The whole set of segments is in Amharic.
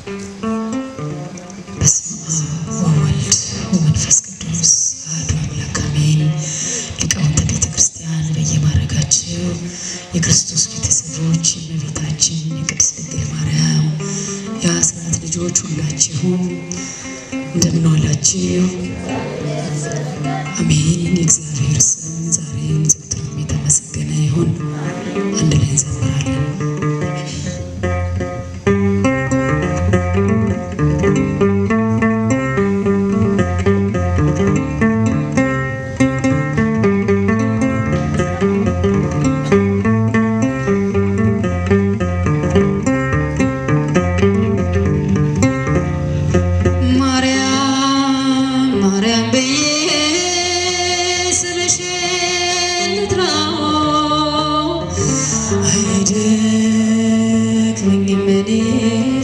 በስመ አብ ወወልድ ወመንፈስ ቅዱስ አሐዱ አምላክ አሜን። ሊቃውንተ ቤተ ክርስቲያን በየማዕረጋችሁ የክርስቶስ ቤተሰቦች የእመቤታችን የቅድስት ድንግል ማርያም የአስራት ልጆች ሁላችሁም እንደምን ዋላችሁ? አሜን። የእግዚአብሔር ስም ዛሬም ዘወትርም የተመሰገነ ይሁን። አንድ ላይ እንዘምራለን። ማርያም ማርያም ብዬ ስምሽን ልጥራው አይደክመኝም እኔስ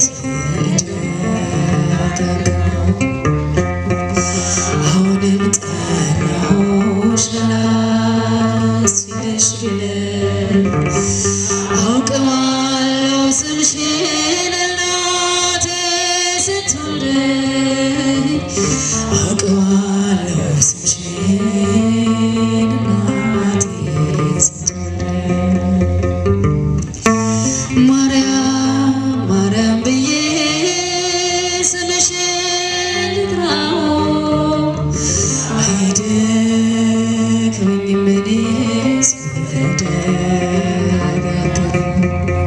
ብደጋግመው አሁንም ጠራሁሽ ላስችልሽ ብለን አውቀዋለሁ ስምሽን እናቴ ስትወልደኝ አውቀዋለሁ ስምሽን እናቴ ስትወልደኝ ማርያም ማርያም ብዬ ስምሽን ልጥራው አይደክመኝም እኔስ ብደጋግመው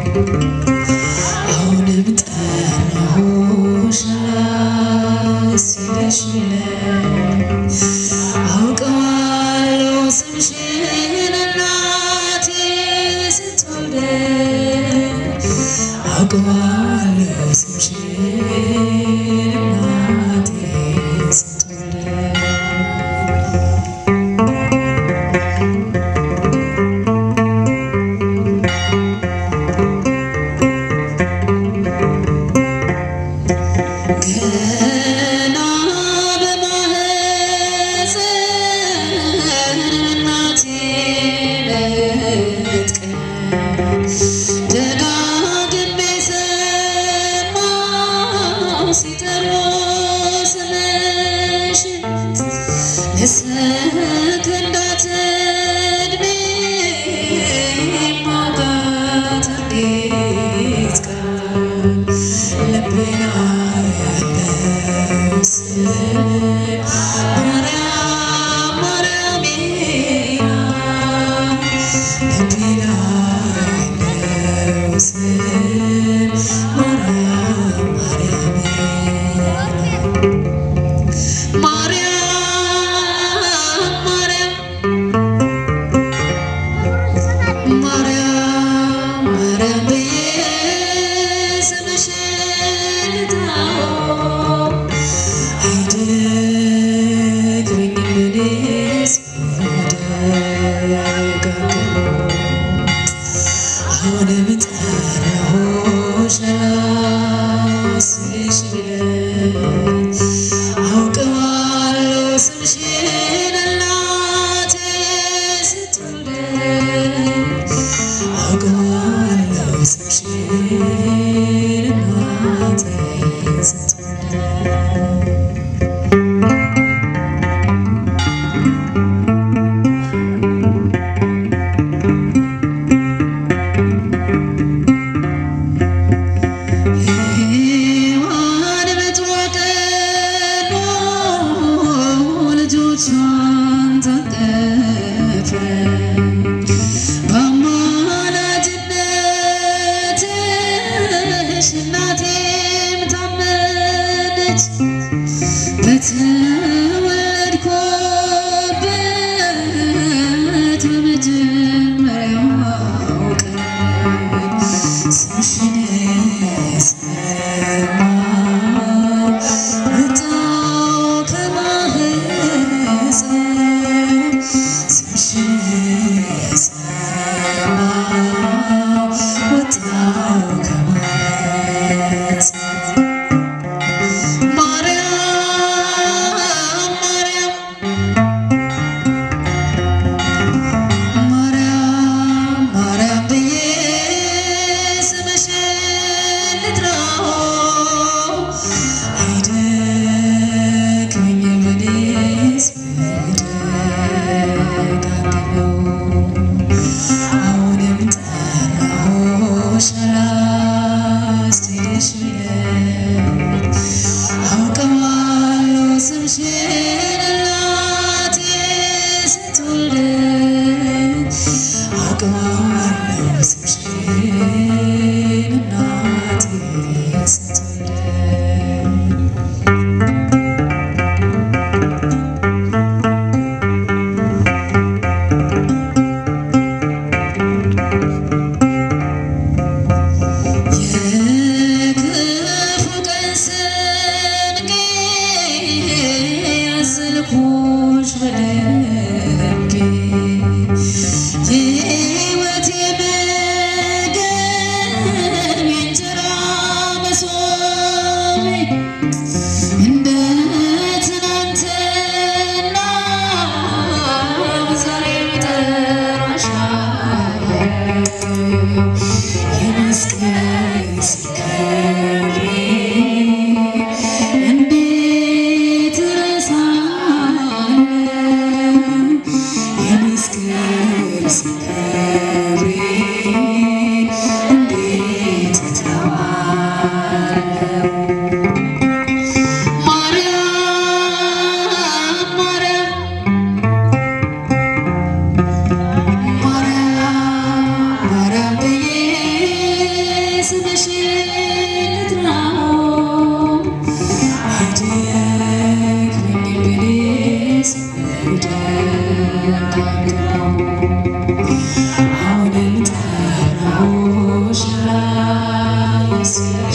አሁንም ጠራሁሽ ላስችልሽ ብለን አውቀዋለሁ ስምሽን እናቴ ስትወልደኝ አውቀዋለሁ ስምሽን እናቴ ስትወልደኝ ገና በማህፀን እናቴ በትቀን ደጋግሜ ሰማሁ ሲጠሩ ስምሽን ለሰከንዳት ዕድሜ ማውጋት እንዴት ቀን ልቤና ያለው ስም ማርያም ማርያም ይላል ልቤና ያለው ስም ማርያም ማርያም ይላል ማርያም ማርያም ማርያም ማርያም ብዬ ስምሽን ልጥራው አይደክመኝም እኔስ ብደጋግመው አሁንም ጠራሁሽ ላስብሽ ብለን አውቀዋለሁ ስምሽን እናቴ ስትወልደኝ አውቀዋለሁ ስምሽን እናቴ ስትወልደኝ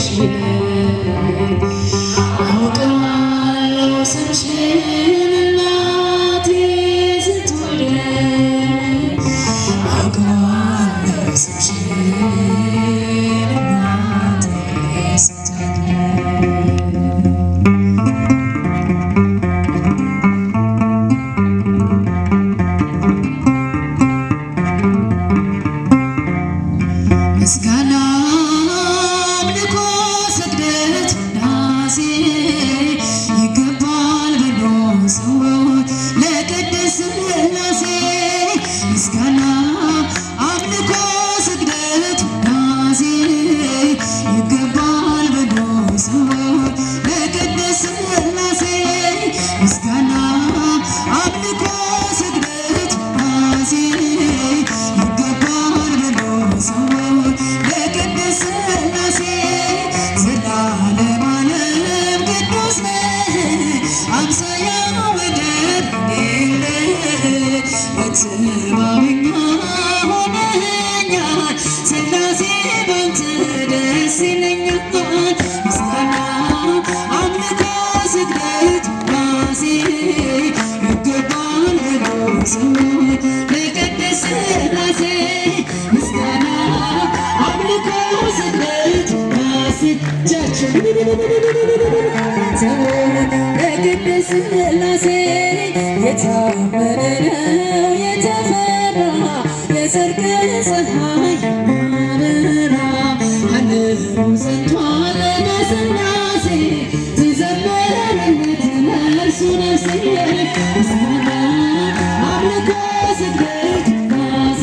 ስምሽን አውቀዋለሁ ስምሽን እናቴ ስትወልድ አውቀዋለሁ ስምሽን እናቴ ስትወልድ ምስጋና አምልኮ ስግደት ውዳሴ ይገባል ብሎ ሰዎች ለቅድስት ሥላሴ ምስጋና አምልኮ ስግደት ውዳሴ ይገባል ብሎ ሰዎች ለቅድስት ሥላሴ ምስጋና አምልኮ ስግደት ውዳሴ ይገባል ብሎ ሰዎች ለቅድስት ሥላሴ ዘላለም ዓለም ቅዱስ ነህ አምሳያ ወደር የለህ መተማመኛ ሆነኸኛል ሥላሴ ባንተ ደስ ይለኛል ምስጋና አምልኮ ስግደት ውዳሴ ይገባል ብሎ ሰዎች ለቅድስት ሥላሴ ምስጋና አምልኮ ስግደት ውዳሴ ለቅድስት ሥላሴ የታመነ ነው የተፈራ የጽድቅ ፀሐይ የሚያበራ ዓለሙ ጸንቷል በሥላሴ ትዘምርለት ለእርሱ ነፍሴ ምስጋና አምልኮ ስግደት ውዳሴ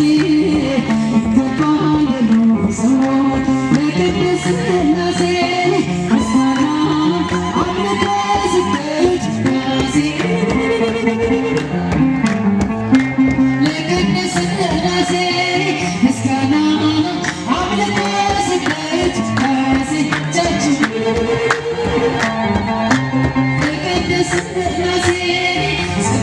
ይገባል ብሎ ሰዎች ለቅድስት ሥላሴ ምስጋና አምልኮ ስግደት ውዳሴ ለቅድስት ሥላሴ ምስጋና አምልኮ ስግደት ውዳሴ እጃችሁ ለቅድስት ሥላሴ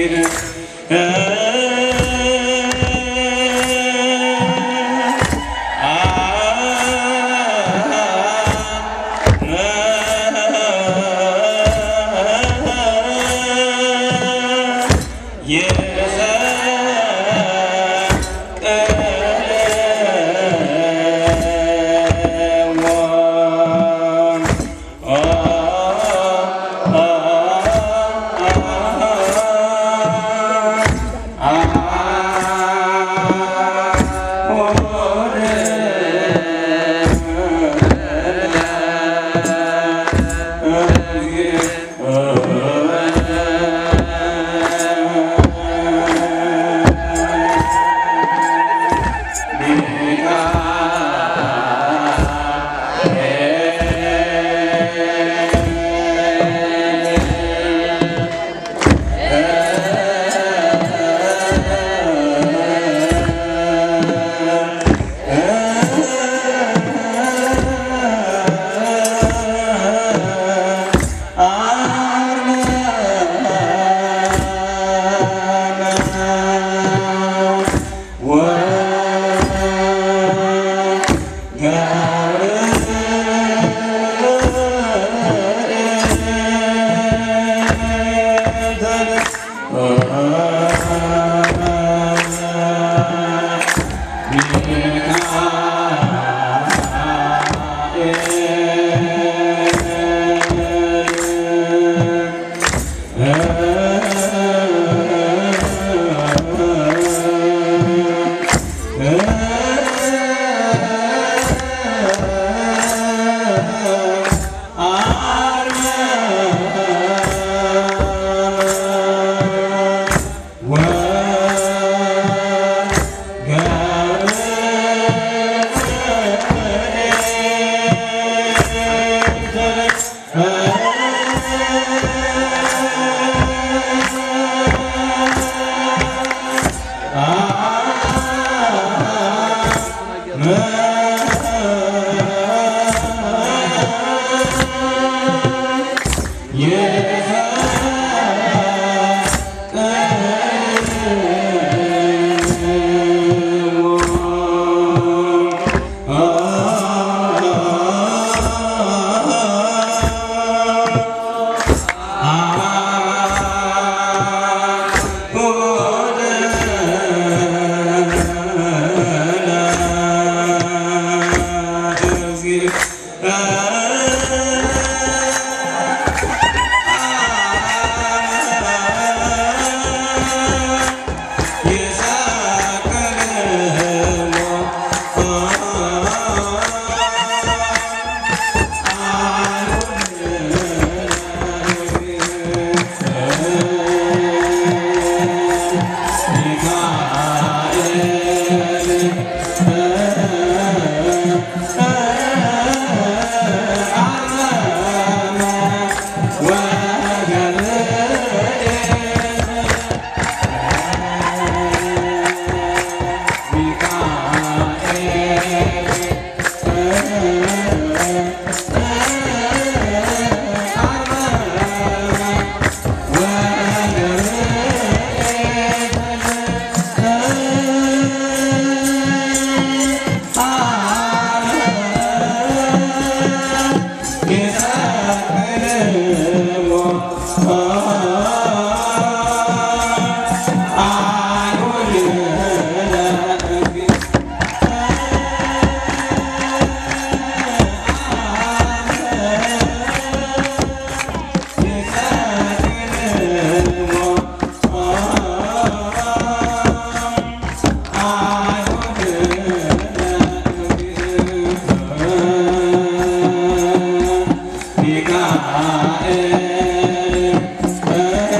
ሚካኤል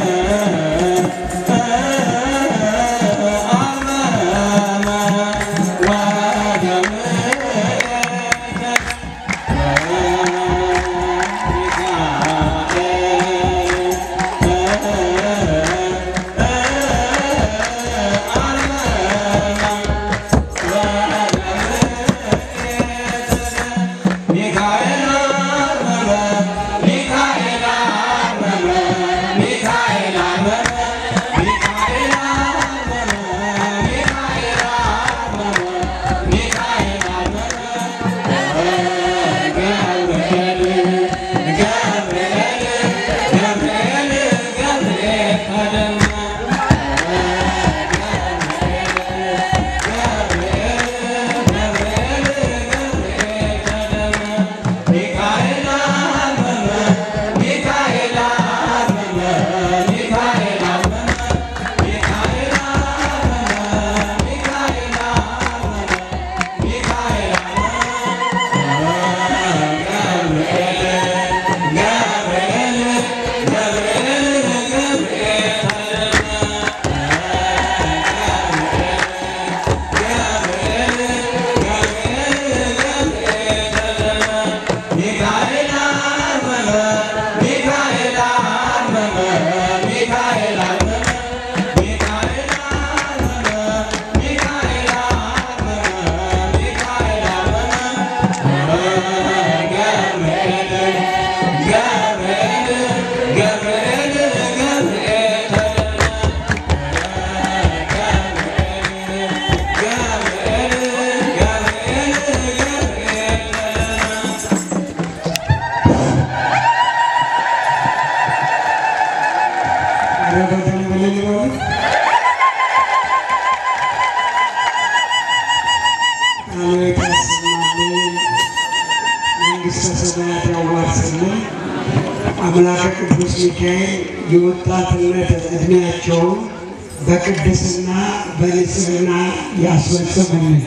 ኧረ በደንብ እልል በሉ። ቃልዎት ያሰማልን፣ መንግሥተ ሰማያት ያዋርስልን። አምላከ ቅዱስ ሚካኤል የወጣትነት ዕድሜያቸውን በቅድስና በንጽሕና ያስፈጽምልን።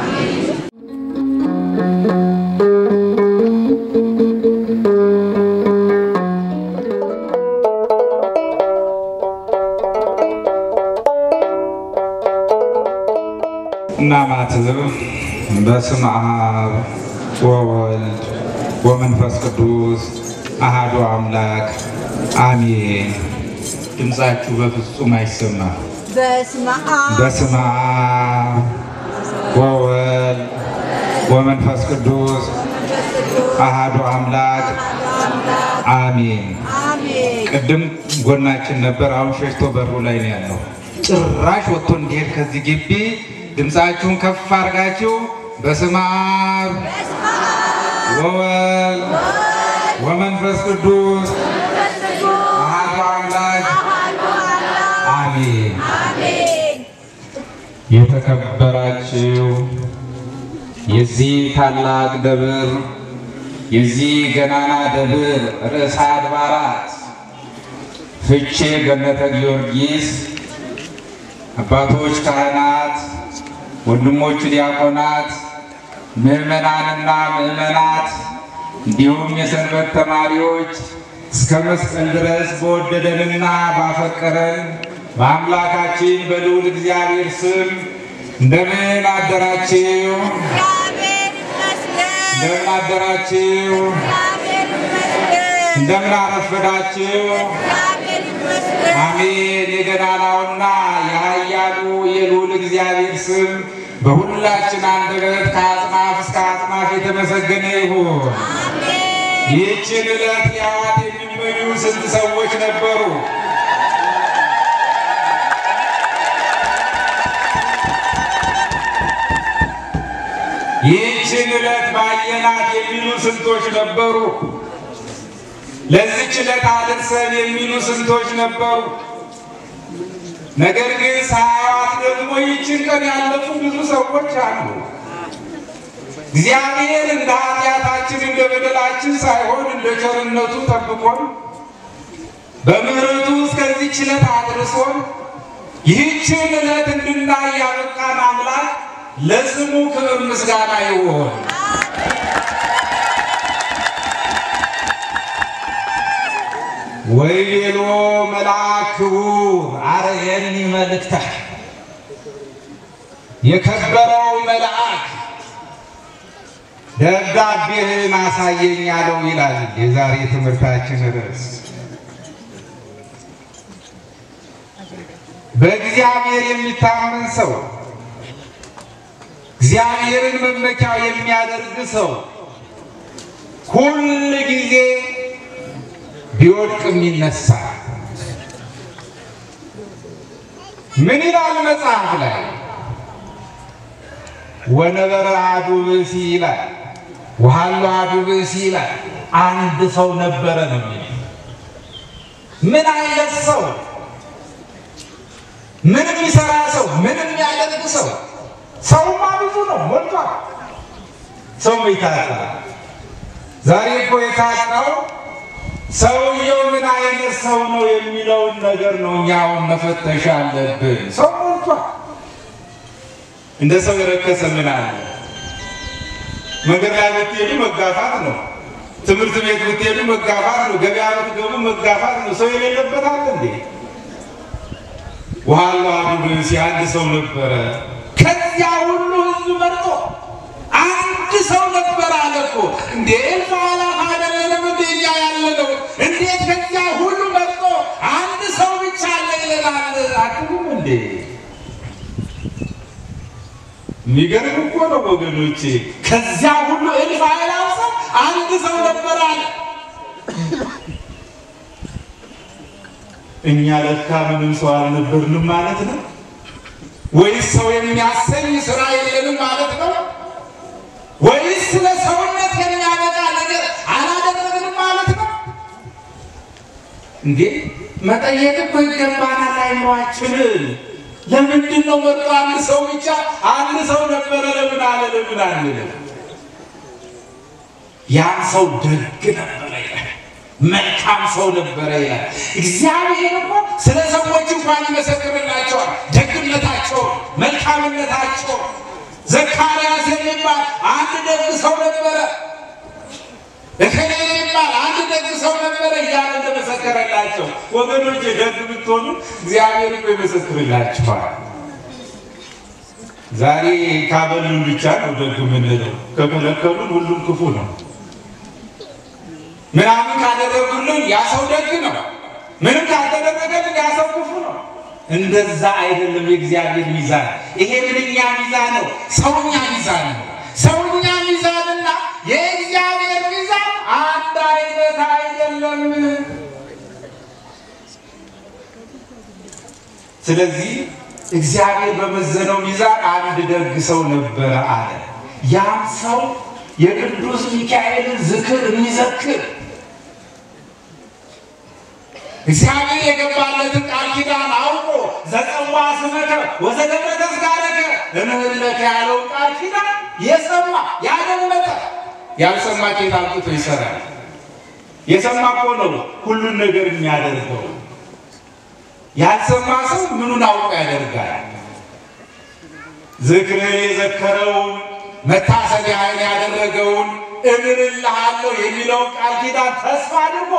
እናማትብ በስመ አብ ወወልድ ወመንፈስ ቅዱስ አሃዱ አምላክ አሜን። ድምፃችሁ በፍጹም አይሰማም። በስመ አብ በስመ አብ ወወልድ ወመንፈስ ቅዱስ አሃዱ አምላክ አሜን። አሜን። ቅድም ጎናችን ነበር፣ አሁን ሸሽቶ በሩ ላይ ነው ያለው። ጭራሽ ወጥቶ እንዲሄድ ከዚህ ግቢ ድምፃችሁን ከፍ አድርጋችሁ በስመ አብ ወወልድ ወመንፈስ ቅዱስ አሐዱ አምላክ አሜን። አሜን። የተከበራችሁ የዚህ ታላቅ ደብር የዚህ ገናና ደብር ርዕሰ አድባራት ፍቼ ገነተ ጊዮርጊስ አባቶች ካህናት፣ ወንድሞች ዲያቆናት፣ ምዕመናንና ምዕመናት እንዲሁም የሰንበት ተማሪዎች እስከ መስቀል ድረስ በወደደንና ባፈቀረን በአምላካችን በልዑል እግዚአብሔር ስም እንደምን አደራችሁ? እግዚአብሔር ይመስገን። እንደምን አደራችሁ? እግዚአብሔር ይመስገን። እንደምን አረፈዳችሁ? እግዚአብሔር ይመስገን። አሜን። የገናናውና የኃያሉ የልዑል እግዚአብሔር ስም በሁላችን አንደበት ከአጽናፍ እስከ አጽናፍ የተመሰገነ ይሁን። አሜን። ይህችን ዕለት ሊያዋት የሚመኙ ስንት ሰዎች ነበሩ? ይህችን ዕለት ባየናት የሚሉ ስንቶች ነበሩ? ለዚች ዕለት አድርሰን የሚሉ ስንቶች ነበሩ? ነገር ግን ሳያዋት ደግሞ ይህችን ቀን ያለፉ ብዙ ሰዎች አሉ። እግዚአብሔር እንደ ኃጢአታችን እንደ በደላችን ሳይሆን እንደ ቸርነቱ ጠብቆን በምሕረቱ እስከዚህች ዕለት አድርሶን ይህችን ዕለት እንድናይ ያበቃን አምላክ ለስሙ ክብር ምስጋና ይሁን። ወይቤሎ መልአክ ክቡር አርየኒ መልእክተ የከበረው መልአክ ደብዳቤህን አሳየኝ አለው ይላል የዛሬ ትምህርታችን ርዕስ። በእግዚአብሔር የሚታመን ሰው እግዚአብሔርን መመኪያው የሚያደርግ ሰው ሁል ጊዜ ቢወድቅም ይነሳል። ምን ይላል መጽሐፍ ላይ? ወነበረ አሐዱ ብእሲ ይላል። ወሀሎ አሐዱ ብእሲ ይላል። አንድ ሰው ነበረ ነው የሚለው። ምን አይነት ሰው? ምን የሚሰራ ሰው? ምን የሚያደርግ ሰው? ሰውማ ብዙ ነው፣ ሞልቷል። ሰው ይታጣ። ዛሬ እኮ የታጣው ሰውየው ምን አይነት ሰው ነው የሚለውን ነገር ነው እኛውን መፈተሽ አለብን። ሰው ሞልቷል። እንደ ሰው የረከሰ ምን አለ? መንገድ ላይ ብትሄዱ መጋፋት ነው። ትምህርት ቤት ብትሄዱ መጋፋት ነው። ገበያ ብትገቡ መጋፋት ነው። ሰው የሌለበት አለ እንዴ? ወሀሎ አሐዱ ብእሲ አንድ ሰው ነበረ። ከዚያ ሁሉ ሕዝብ መርጦ አንድ ሰው ነበረ አለ እኮ። እንዴ እልፍ አእላፍ አይደለንም እንዴ እኛ ያለነው? እንዴት ከዚያ ሁሉ መርጦ አንድ ሰው ብቻ አለ ይለናል? አትሉም እንዴ? የሚገርም እኮ ነው ወገኖቼ። ከዚያ ሁሉ እልፍ አእላፍ ሰው አንድ ሰው ነበር አለ። እኛ ለካ ምንም ሰው አልነበርንም ማለት ነው ወይስ ሰው የሚያሰኝ ስራ የለንም ማለት ነው? ወይስ ስለ ሰውነት የሚያበቃ ነገር አላደረግንም ማለት ነው? እንዴ መጠየቅ እኮ ይገባናል። አይምሯችንን ለምንድን ነው መርጦ አንድ ሰው ብቻ አንድ ሰው ነበረ ለምን አለ ለምን አንልም? ያን ሰው ደግ ነበረ ይላል። መልካም ሰው ነበረ ይላል። እግዚአብሔር እኮ ስለ ሰዎች እንኳን ይመሰክርላቸዋል ደግነታቸውን፣ መልካምነታቸውን። ዘካርያስ የሚባል አንድ ደግ ሰው ነበረ፣ እከሌ የሚባል አንድ ደግ ሰው ነበረ እያለ እንደመሰከረላቸው ወገኖች፣ ደግ ብትሆኑ እግዚአብሔር እኮ ይመሰክርላችኋል። ዛሬ ካበሉን ብቻ ነው ደግ የምንለው፣ ከከለከሉን ሁሉም ክፉ ነው። ምናምን ካደረጉልን ያ ሰው ደግ ነው። ምንም ካልተደረገልን ያ ሰው ክፉ ነው። እንደዛ አይደለም የእግዚአብሔር ሚዛን። ይሄ ምንኛ ሚዛን ነው? ሰውኛ ሚዛን ነው። ሰውኛ ሚዛንና የእግዚአብሔር ሚዛን አንድ አይነት አይደለም። ስለዚህ እግዚአብሔር በመዘነው ሚዛን አንድ ደግ ሰው ነበረ አለ። ያም ሰው የቅዱስ ሚካኤልን ዝክር የሚዘክር እግዚአብሔር የገባለትን ቃል ኪዳን አውቆ ዘጸዋ ስመከ ወዘገብረ ተዝካረከ እምህለከ ያለውን ቃል ኪዳን የሰማ ያደመጠ ያልሰማ ኬት አምጥቶ ይሰራል? የሰማ እኮ ነው ሁሉን ነገር የሚያደርገው። ያልሰማ ሰው ምኑን አውቆ ያደርጋል? ዝክርህን የዘከረውን መታሰቢያህን ያደረገውን እምርልሃለሁ የሚለውን ቃል ኪዳን ተስፋ አድርጎ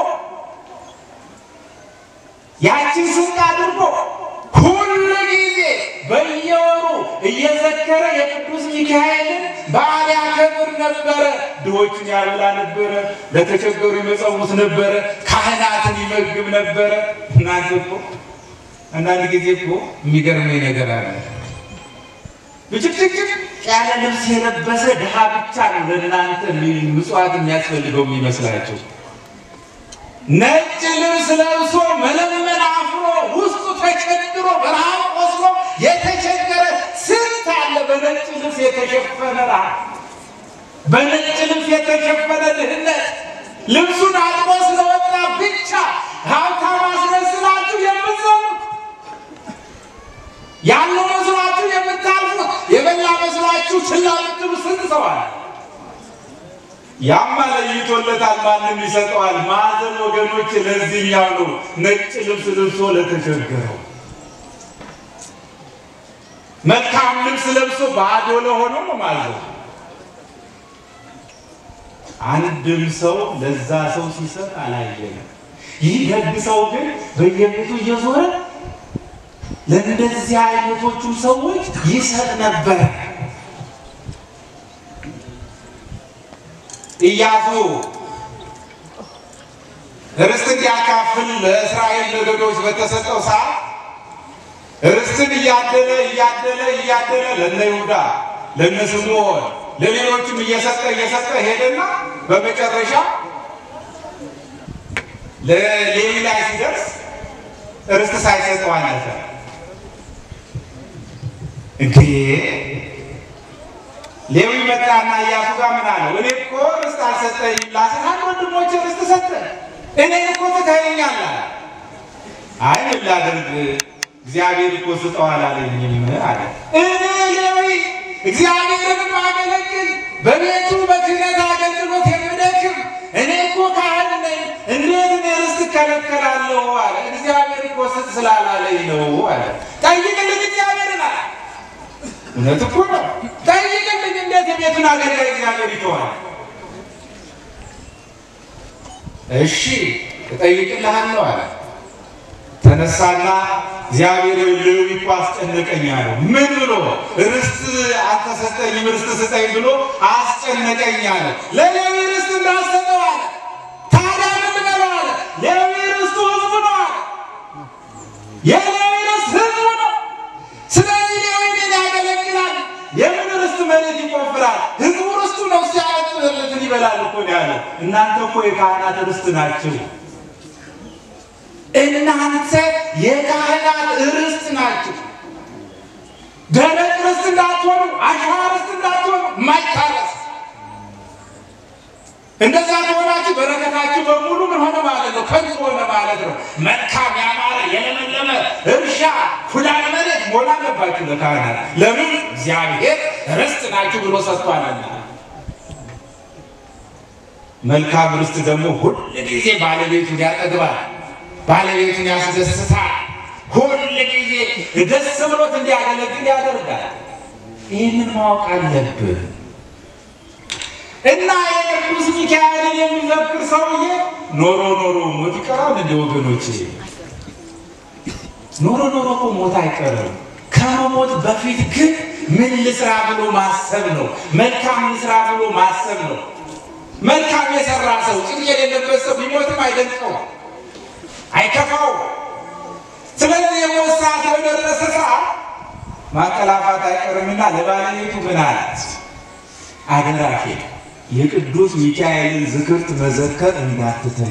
ያችን ስንቅ አድርጎ ሁሉ ጊዜ በየወሩ እየዘከረ የቅዱስ ሚካኤልን በዓል ያከብር ነበረ። ድሆችን ያበላ ነበረ። ለተቸገሩ ይመጸውት ነበረ። ካህናትን ይመግብ ነበረ። እናንተ እኮ አንዳንድ ጊዜ እኮ የሚገርመኝ ነገር አለ። ብጭቅጭቅ ያለ ልብስ የለበሰ ድሃ ብቻ ነው ለእናንተ ምጽዋት የሚያስፈልገው የሚመስላቸው። ነጭ ልብስ ለብሶ መለመን አፍሮ ውስጡ ተቸግሮ በረሃብ ቆስሎ የተቸገረ ስንት አለ። በነጭ ልብስ የተሸፈነ ረሃብ፣ በነጭ ልብስ የተሸፈነ ድህነት፣ ልብሱን አጥቦ ስለወጣ ብቻ ሀብታም አስመስላችሁ የምትዘሙት ያለው መስሏችሁ የምታልፉት የበላ መስሏችሁ ችላ የምትሉ ስንት ሰው አለ። ያማ ለይቶለታል፣ ማንም ይሰጠዋል። ማዕዘን ወገኖች ለዚህኛው ነው ነጭ ልብስ ልብሶ ለተቸገረው፣ መልካም ልብስ ለብሶ ባዶ ለሆነው ነው ማዕዘን። አንድም ሰው ለዛ ሰው ሲሰጥ አላየንም። ይህ ደግ ሰው ግን በየቤቱ እየዞረ ለእንደዚህ አይነቶቹ ሰዎች ይሰጥ ነበር። ኢያሱ ርስት እንዲያካፍል ለእስራኤል ነገዶች በተሰጠው ሰዓት ርስትን እያደለ እያደለ እያደለ ለነ ይሁዳ ለነ ስምዖን ለሌሎችም እየሰጠ እየሰጠ ሄደና በመጨረሻ ለሌዊ ላይ ሲደርስ ርስት ሳይሰጠው አለፈ። እንዴ ሌዊ መጣና ኢያሱ ጋር ምን አለው? እኔ እኮ ርስት አልሰጠኝም፣ ለአስራ አንድ ወንድሞች ርስት ሰጠ፣ እኔ እኮ ትተኸኛለህ አለ። አይ ምን ላድርግ እግዚአብሔር እኮ ስጠው አላለኝም አለ። እኔ ሌዊ እግዚአብሔርን ማገለግል በቤቱ በክህነት አገልግሎት የምደክም እኔ እኮ ካህን ነኝ፣ እንዴት እኔ ርስት እከለከላለሁ አለ። እግዚአብሔር እኮ ስጥ ስላላለኝ ነው አለ። ጠይቅልኝ እግዚአብሔርን አለ። እውነት እኮ ነው። ጠይቅልኝ እንዴት የቤቱን አገልጋይ እግዚአብሔር ይተዋል? እሺ እጠይቅልሃለሁ አለ። ተነሳና እግዚአብሔር ሌዊ እኮ አስጨነቀኝ አለው። ምን ብሎ ርስት አልተሰጠኝም ርስት ስጠኝ ብሎ አስጨነቀኝ አለ። ለሌዊ ርስት እንዳሰጠው አለ። ታዲያ ምን ልበለው አለ። ሌዊ ርስቱ ህዝቡ ነው አለ። የሌዊ ርስት ህዝቡ ነው። ስለዚህ ሌዊ ምን ያገለግላል? የምን ርስት መሬት ይቆፍራል? ህዝቡ ርስቱ ነው። ሲያያጥለትን ይበላል እኮ ነው ያለው። እናንተ እኮ የካህናት ርስት ናችሁ። እናንተ የካህናት ርስት ናችሁ። ደረቅ ርስት እንዳትሆኑ፣ አሸዋ ርስት እንዳትሆኑ፣ ማይታረስ እንደዛ ከሆናችሁ በረከታችሁ በሙሉ ምን ሆነ ማለት ነው? ከንቱ ሆነ ማለት ነው። መልካም ያማረ የለመለመ እርሻ ኩዳነ መሬት ሞላ አለባችሁ ለካህናት። ለምን እግዚአብሔር ርስት ናችሁ ብሎ ሰጥቷልና። መልካም ርስት ደግሞ ሁል ጊዜ ባለቤቱን ያጠግባል፣ ባለቤቱን ያስደስታል። ሁል ጊዜ ደስ ብሎት እንዲያገለግል ያደርጋል። ይህንን ማወቅ አለብን። እና የቅዱስ ሚካኤልን የሚዘክር ሰውዬ ኖሮ ኖሮ ሞት ይቀራል እንደ ወገኖች፣ ኖሮ ኖሮ እኮ ሞት አይቀርም። ከመሞት በፊት ግን ምን ልስራ ብሎ ማሰብ ነው። መልካም ልስራ ብሎ ማሰብ ነው። መልካም የሰራ ሰው ጭንቅ የሌለበት ሰው ቢሞትም አይደንቀው፣ አይከፋው። ስለዚህ የሞት ሰዓት በደረሰ ሰዓት ማቀላፋት አይቀርምና ለባለቤቱ ምን አላት? አደራሽ የቅዱስ ሚካኤልን ዝክርት መዘከር እንዳትተይ፣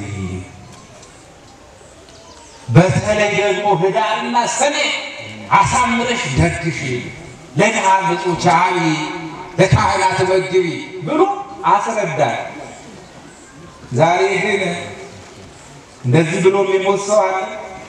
በተለይ ደግሞ ህዳርና ሰኔ አሳምረሽ ደግሽ፣ ለድሃ ምጹች አቢ፣ ለካህናት መግቢ ብሎ አስረዳል። ዛሬ ግን እንደዚህ ብሎ የሚሞት ሰው አለ?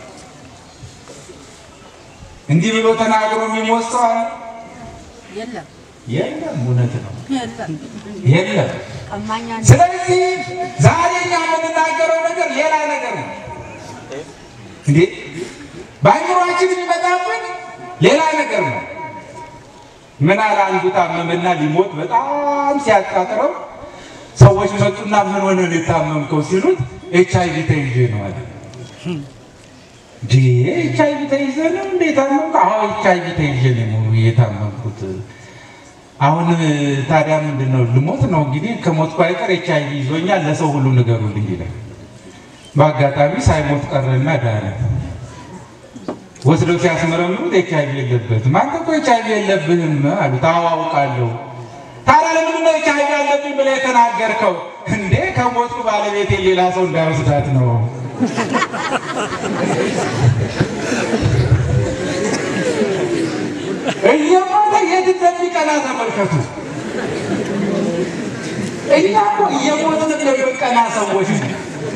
እንዲህ ብሎ ተናግሮ የሚሞት ሰው አለ? የለም የለም። እውነት ነው፣ የለም። የለም። ቀማኛ ነው። ስለዚህ ዛሬ እኛ የምንናገረው ነገር ሌላ ነገር ነው እንዴ! በአእምሯችን የሚመጣብን ሌላ ነገር ነው። ምን አለ አንዱ ታመመና ሊሞት በጣም ሲያቃጥረው ሰዎች መጡና ምን ሆነ ነው የታመምከው ሲሉት ኤች አይቪ ተይዤ ነው አለ። እንዴ ኤች አይቪ ተይዘ ነው እንዴ የታመምከው? አዎ ኤች አይቪ ተይዤ ነው የታመምኩት። አሁን ታዲያ ምንድን ነው ልሞት ነው እንግዲህ ከሞትኩ አይቀር ኤች አይቪ ይዞኛል፣ ለሰው ሁሉ ንገሩልኝ ይላል። በአጋጣሚ ሳይሞት ቀረና ዳነ። ወስደው ሲያስመረምሩት ኤች አይቪ የለበትም። አንተ እኮ ኤች አይቪ የለብህም አሉት። አዎ አውቃለሁ። ታዲያ ለምንድን ነው ኤች አይቪ ያለብኝ ብለህ የተናገርከው? እንዴ ከሞትኩ ባለቤቴ ሌላ ሰው እንዳይወስዳት ነው። እየሞተ የት እንደሚቀና ተመልከቱ። እኛ እኮ እየሞትን እንደምንቀና ሰዎች ነን።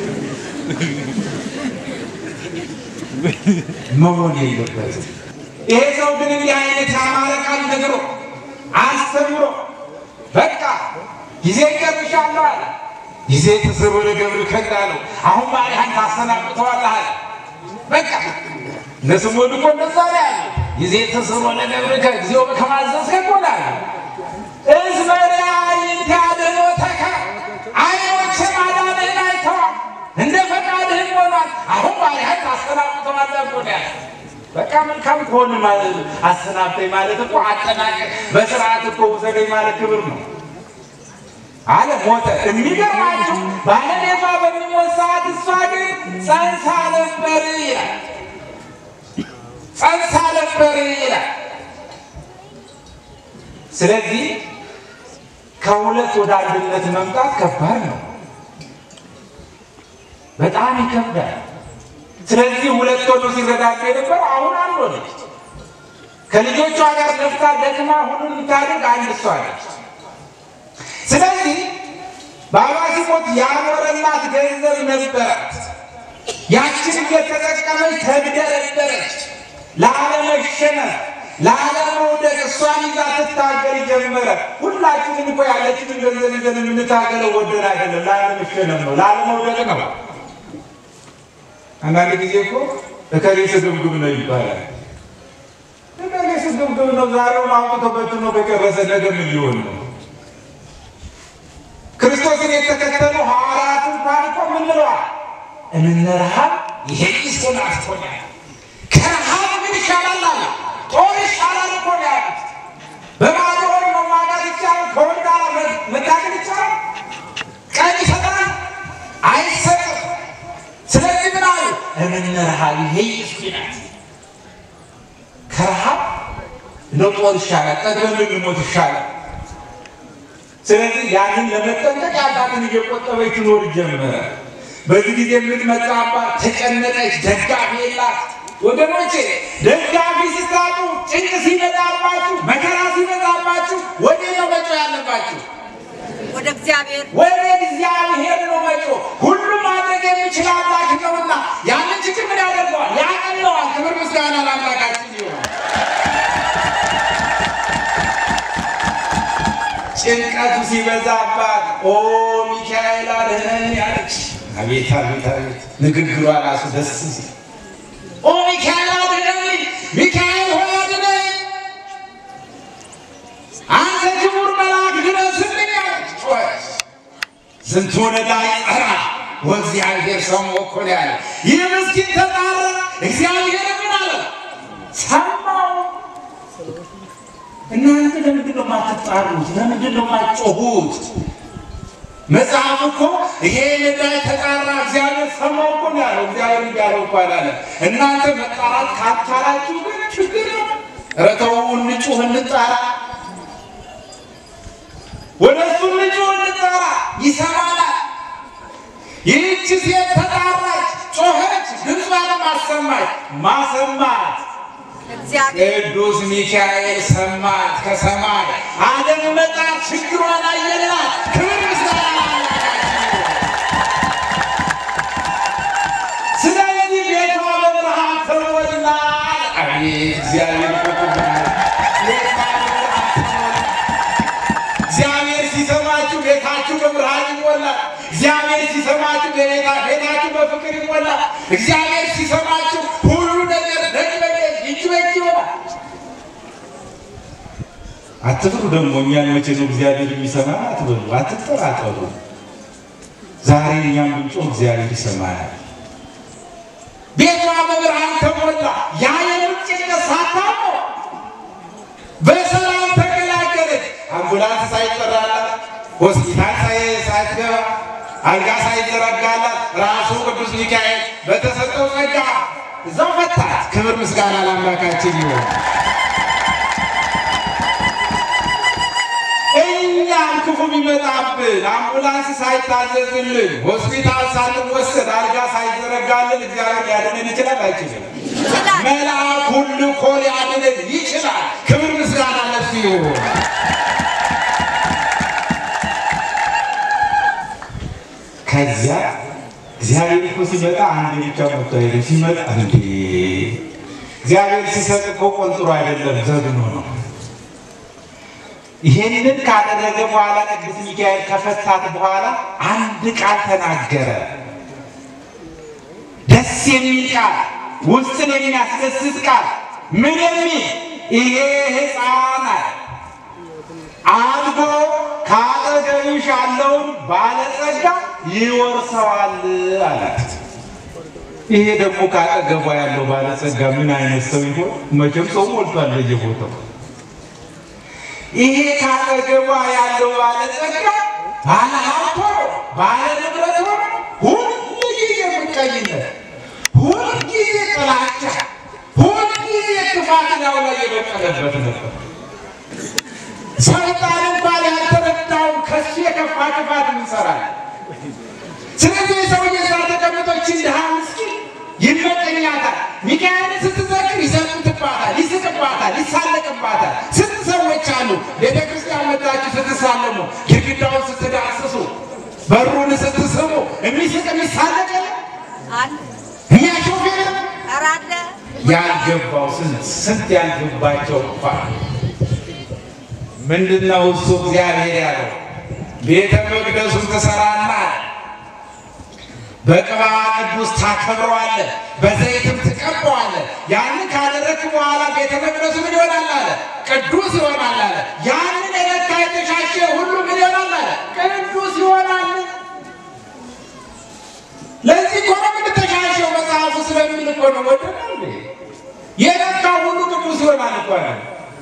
መሆን የለበትም። ይሄ ሰው ግን እንዲህ አይነት ያማረ ቃል ነግሮ አስተምሮ በቃ ጊዜ ይቀርብሻለሁ አለ። ጊዜ ተስቦ ለገብር ከዳ ነው። አሁን ባሪያህን ታሰናብተዋለህ አለ። በቃ ለስሞን እኮ እንደዛ ነው ያለ። ጊዜ ተስቦ ለገብር ጊዜው ከማዘዝ ከቆላል እዝመሪያ ይንታደኖተከ አይኖች ማዳንህን አይተዋል፣ እንደ ፈቃድህም ሆኗል። አሁን ባሪያህን ታሰናብተዋለህ እኮ ነው ያለ። በቃ መልካም ከሆን አሰናብተኝ ማለት እኮ አጠናቀቅ፣ በስርዓት እኮ ውሰደኝ ማለት ክብር ነው አለ። ሞተ። የሚገርማችሁ ባለቤቷ በሚሞት ሰዓት እሷ ግን ጸንሳ ነበር ይላል። ጸንሳ ነበር ይላል። ስለዚህ ከሁለት ወደ አንድነት መምጣት ከባድ ነው፣ በጣም ይከብዳል። ስለዚህ ሁለት ሆኖ ሲረዳዱ የነበረ አሁን አንድ ሆነች። ከልጆቿ ጋር ለፍታ ደክማ ሁሉን የምታደርግ አንድ እሷ ነች። ስለዚህ ባባ ሲሞት ያኖረላት ገንዘብ ነበራት። ያችን እየተጠቀመች ተግደረደረች። ለአለመሸነፍ ላለመውደቅ እሷን ይዛ ትታገል ጀመረ። ሁላችንም እኮ ያለችንን ገንዘብ ይዘን የምንታገለው ወደን አይደለም፣ ላለመሸነፍ ነው፣ ላለመውደቅ ነው። አንዳንድ ጊዜ እኮ እከሌ ስግብግብ ነው ይባላል። እከሌ ስግብግብ ነው፣ ዛሬውን አውጥቶ በትኖ ከጨረሰ ነገ ምን ሊሆን ነው? ክርስቶስን የተከተሉ ሐዋርያት እንኳን እኮ ምን ብለዋል? እምነ ረሃብ ይሄ ሶን አስቶኛል። ከረሃብ ምን ይሻላል አለ። ጦር ይሻላል እኮ ነው ያሉት። በባዶ ሆድ መዋጋት ይቻላል? ከሆድ ጋር መታገል ይቻላል? ቀን ይሰጣል? አይሰጥም። ስለዚህ ምን አሉ? እምነ ረሃብ ይሄ ይስኪናት ከረሃብ ለጦር ይሻላል፣ ጠግበን ልንሞት ይሻላል። ስለዚህ ያንን ለመጠንቀቅ ያላትን እየቆጠበች ትኖር ጀመረ። በዚህ ጊዜ የምትመጣባት ተጨነቀች፣ ደጋፊ የላት። ወገኖቼ ደጋፊ ስታጡ፣ ጭንቅ ሲመጣባችሁ፣ መከራ ሲመጣባችሁ ወደ ነው መጮህ ያለባችሁ? ወደ እግዚአብሔር ወደ እግዚአብሔር ነው መጮህ። ሁሉም ማድረግ የሚችል አምላክ ነውና ያንን ችግር ምን ያደርገዋል? ያቀለዋል። ክብር ምስጋና ለአምላካችን ይሆናል። ጭንቀቱ ሲበዛባት ኦ ሚካኤል አድነን ያለች አቤት አቤት አቤት ንግግሯ ራሱ ደስ ሲል ኦ ሚካኤል አድነን፣ ሚካኤል ሆይ አድነን፣ አንተ ክቡር መልአክ ድረስልኝ አለች ጮኸች። ዝንቱን ዕዳ ይጸራ ወእግዚአብሔር ሰምዖ እኮ ነው ያለ። ይህ ምስኪን ተጣራ፣ እግዚአብሔር ምን አለ? ሰማው። እናንተ ለምንድን ነው የማትጣሩት? ለምንድን ነው የማትጮሁት? መጽሐፍ እኮ ይሄ ዕዳ ተጣራ እግዚአብሔር ሰማው እኮ ነው ያለው። እግዚአብሔር እንዲያለው እኮ አላለም። እናንተ መጣራት ካታላችሁ ግን ችግር ነው። ኧረ ተው እንጩህ፣ እንጣራ ወደ እሱ ልጁ እንጠራ ይሰማናል። ይህች ሴት ተጣራች፣ ጮኸች፣ ድምጿን ማሰማች ማሰማት እግዚአብሔር ቅዱስ ሚካኤል ሰማት ከሰማይ አደመጣት፣ ችግሯን አየላት። ክብር ምስጋና ለአምላካችን ይሁን። ስለዚህ ቤቷ በብርሃን ተሞላ። አቤት እግዚአብሔር ቁጥር ቤቷ በብርሃን ተሞላ። እግዚአብሔር ሲሰማችሁ ቤታችሁ በብርሃን ይሞላል። እግዚአብሔር ሲሰማችሁ ቤታ ቤታችሁ በፍቅር ይሞላል። እግዚአብሔር ሲሰማችሁ ሁሉ ነገር ደግ በደግ እጅ በእጅ ይሆናል። አትፍሩ። ደግሞ እኛን መቼ ነው እግዚአብሔር የሚሰማ አትበሉ፣ አትጠራጠሩ። ዛሬ እኛም ብንጮህ እግዚአብሔር ይሰማናል። ቤቷ በብርሃን ተሞላ። ያ የምጥ ጭንቀት ሳታውቀው በሰላም ተገላገለች። አምቡላንስ ሳይጠራላት ሆስፒታል ሳይ- ሳትገባ አልጋ ሳይዘረጋላት ራሱ ቅዱስ ሚካኤል በተሰጠው ጸጋ እዛው ፈታት። ክብር ምስጋና ለአምላካችን ይሆን። እኛም ክፉ ቢመጣብን አምቡላንስ ሳይታዘዝልን ሆስፒታል ሳንወሰድ አልጋ ሳይዘረጋልን እግዚአብሔር ሊያድነን ይችላል አይችልም? ይችላል። መልአኩን ልኮ ሊያድነን ይችላል። ክብር ምስጋና ለሱ ይሁን። ከዚያ እግዚአብሔር እኮ ሲመጣ አንድ ብቻ መጥቶ አይደለም። ሲመጣ እንዴ እግዚአብሔር ሲሰጥ እኮ ቆንጥሮ አይደለም ዘግኖ ነው። ይሄንን ካደረገ በኋላ ቅዱስ ሚካኤል ከፈታት በኋላ አንድ ቃል ተናገረ። ደስ የሚል ቃል፣ ውስጥን የሚያስደስት ቃል። ምን የሚል ይሄ ሕፃን አለ አድጎ ከአጠገብሽ ያለውን ባለጸጋ ይወርሰዋል አላት። ይሄ ደግሞ ከአጠገቧ ያለው ባለጸጋ ምን አይነት ሰው ይሆን? መቼም ሰው ሞልቷል በየቦታው። ይሄ ከአጠገቧ ያለው ባለጸጋ ባለ ሀብት ሆኖ ባለ ንብረት ሆኖ ሁልጊዜ ምቀኝነት፣ ሁልጊዜ ጥላቻ፣ ሁልጊዜ ክፋት ላዩ ላይ የበቀለበት ነበር። ሰይጣን እንኳን ያልተረዳውን ከሱ የከፋ ክፋት እንሰራለን። ስለዚህ የሰውዬ እዛ ተቀምጦች ድሃ ምስኪን ይመቀኛታል። ሚካኤልን ስትዘክር ይዘሙትባታል፣ ይስቅባታል፣ ይሳለቅባታል። ስንት ሰዎች አሉ ቤተ ክርስቲያን መጣችሁ ስትሳለሙ፣ ግድግዳውን ስትዳስሱ፣ በሩን ስትስሙ የሚስቅ የሚሳለቅ የለም? አለ የሚያሾፍ የለም? ኧረ አለ ያልገባው ስንት ስንት ያልገባቸው እንኳን ምንድነው እሱ እግዚአብሔር ያለው ቤተ መቅደሱን ትሰራና በቅባ ቅዱስ ታከብረዋለህ፣ በዘይትም ትቀባዋለህ። ያንን ካደረግክ በኋላ ቤተ መቅደሱ ምን ይሆናል አለ? ቅዱስ ይሆናል አለ። ያንን የነካ የተሻሸ ሁሉ ምን ይሆናል አለ? ቅዱስ ይሆናል። ለዚህ እኮ ነው የምንተሻሸው መጽሐፉ ስለሚል እኮ ነው። ወደ የነካ ሁሉ ቅዱስ ይሆናል እኮ ነው።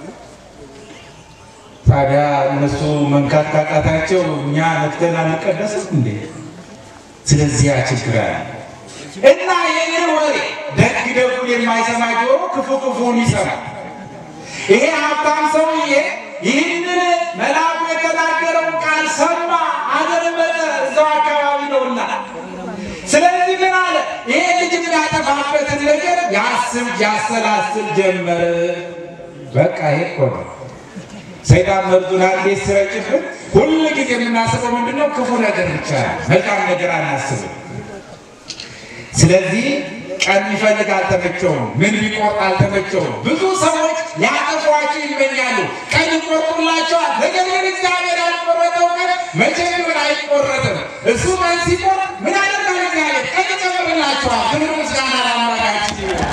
ታዲያ እነሱ መንካት ካቃታቸው እኛ ነክተን አንቀደስም እንዴ? ስለዚህ ያ ችግር አለ እና ይህንን ወሬ ደግ ደጉን የማይሰማ ጆሮ ክፉ ክፉን ይሰማል። ይሄ ሀብታም ሰውዬ ይህንን መልአኩ የተናገረውን ቃል ሰማ፣ አደመጠ። እዛው አካባቢ ነውና ስለዚህ ምን አለ? ይሄ ልጅ የሚያጠፋበትን ነገር ያስብ ያሰላስል ጀመረ። በቃ ይሄ እኮ ነው ሰይጣን መርዙን አንዴ ሲረጭብን ሁል ጊዜ የምናስበው ምንድነው? ክፉ ነገር ብቻ ነው። መልካም ነገር አናስብም። ስለዚህ ቀን ቢፈልግ አልተመቸውም፣ ምን ቢቆርጥ አልተመቸውም። ብዙ ሰዎች ሊያጠፏቸው ይመኛሉ፣ ቀን ይቆርጡላቸዋል። ነገር ግን እግዚአብሔር ያልቆረጠው ቀን መቼም ቢሆን አይቆረጥም። እሱ ቀን ሲቆርጥ ምን አደርጋል? እግዚአብሔር ቀን ይጨምርላቸዋል። ክብር ምስጋና ለአምላካችን ይሁን።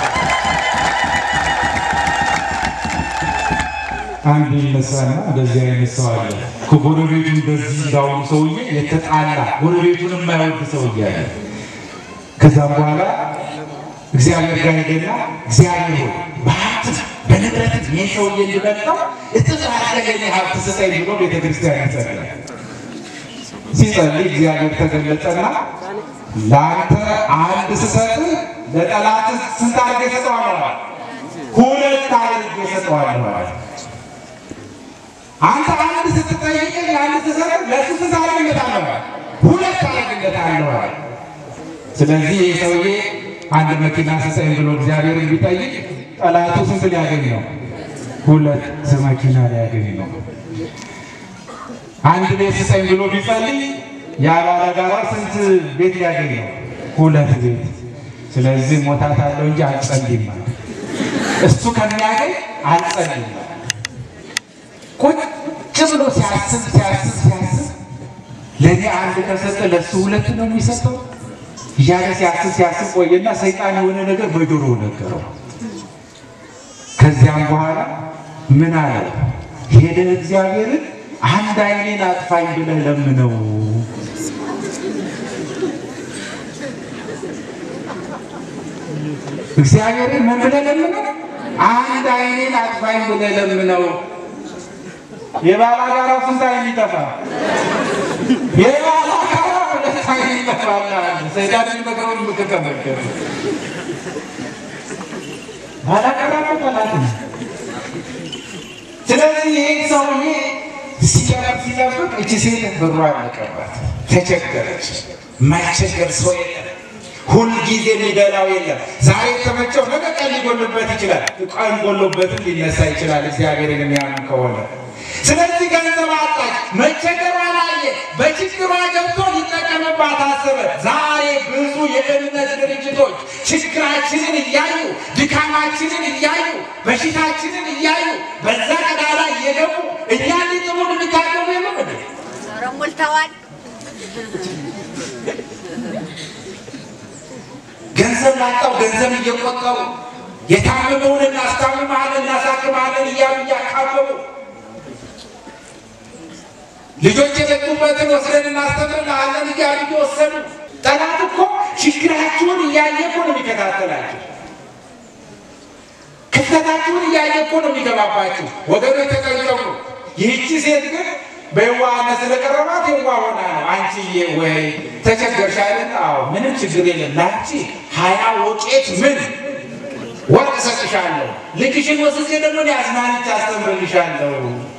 አንድ ይነሳና እንደዚህ አይነት ሰው አለ። ከጎረቤቱ እንደዚህ እንዳሁኑ ሰውዬ የተጣላ ጎረቤቱን የማይወድ ሰውዬ አለ። ከዛም በኋላ እግዚአብሔር ጋር ሄደና እግዚአብሔር ሆይ በሀብት በንብረት ይህ ሰውዬ እንዲበልጠው እጥፍ አድርገህ ለእኔ ሀብት ስጠኝ ብሎ ቤተክርስቲያን ይጸልያል። ሲጸልይ እግዚአብሔር ተገለጠና ለአንተ አንድ ስሰጥ ለጠላት ስንት አድርጌ እሰጠዋለሁ? ሁለት አድርጌ እሰጠዋለሁ አለ። አንተ አንድ ስትጠይቀኝ አንድ ስሰጥ ለእሱ ስንት አደርግለታለሁ? ሁለት አደርግለታለሁ አለ። ስለዚህ ይህ ሰውዬ አንድ መኪና ስጠኝ ብሎ እግዚአብሔርን ቢጠይቅ ጠላቱ ስንት ሊያገኝ ነው? ሁለት መኪና ሊያገኝ ነው። አንድ ቤት ስጠኝ ብሎ ቢጸልይ ያ ባለጋራ ስንት ቤት ሊያገኝ ነው? ሁለት ቤት። ስለዚህ ሞታት አለው እንጂ አልጸልይም አለ። እሱ ከሚያገኝ አልጸልይም አለ። ቁጭ ብሎ ሲያስብ ሲያስብ ሲያስብ ለእኔ አንድ ከሰጠ ለእሱ ሁለት ነው የሚሰጠው እያለ ሲያስብ ሲያስብ ቆየና ሰይጣን የሆነ ነገር በጆሮ ነገረው። ከዚያም በኋላ ምን አለ? ሄደህ እግዚአብሔርን አንድ ዓይኔን አጥፋኝ ብለህ ለምነው። እግዚአብሔርን ምን ብለህ ለምነው? አንድ ዓይኔን አጥፋኝ ብለህ ለምነው። የባላጋራው ስንት ዓይን ይጠፋ? የባላጋራው ሁለት ዓይን ይጠፋል። ሰይጣን የሚመክረውን ምክር ተመልከቱ። ባላጋራው ጠላት ነው። ስለዚህ ይህ ሰውዬ ሲጠብቅ ሲጠብቅ እቺ ሴት ብሯ አለቀባት፣ ተቸገረች። የማይቸገር ሰው የለም። ሁልጊዜ የሚደላው የለም። ዛሬ የተመቸው ነገ ቀን ሊጎልበት ይችላል። ቀን ጎሎበትም ሊነሳ ይችላል። እግዚአብሔርን የሚያምን ከሆነ ስለዚህ ገንዘብ አጣች፣ መቸገሯን አየ፣ በችግሯ ገብቶ ሊጠቀምባት አሰበ። ዛሬ ብዙ የእምነት ድርጅቶች ችግራችንን እያዩ ድካማችንን እያዩ በሽታችንን እያዩ በዛ ቀዳዳ እየገቡ እኛን ሊጥሉን የሚታገቡ የለም እንዴ? ኧረ ሞልተዋል። ገንዘብ ላጣው ገንዘብ እየቆጠሩ የታመመውን እናስታምማለን እናሳክማለን እያሉ እያካበቡ ልጆች የጠጡበትን ወስደን እናስተምርልሃለን እያሉ እየወሰዱ ጠላት እኮ ችግራችሁን እያየ እኮ ነው የሚከታተላችሁ። ክፍተታችሁን እያየ እኮ ነው የሚገባባችሁ። ወገኖች ተጠንቀቁ። ይህቺ ሴት ግን በየዋህነት ስለቀረባት የዋህ ሆና ነው። አንቺዬ ወይ ተቸገርሽ አይደል? አዎ ምንም ችግር የለም። ላንቺ ሀያ ወቄት ምን ወርቅ እሰጥሻለሁ፣ ልጅሽን ወስጄ ደግሞ እኔ አዝናንቼ አስተምርልሻለሁ።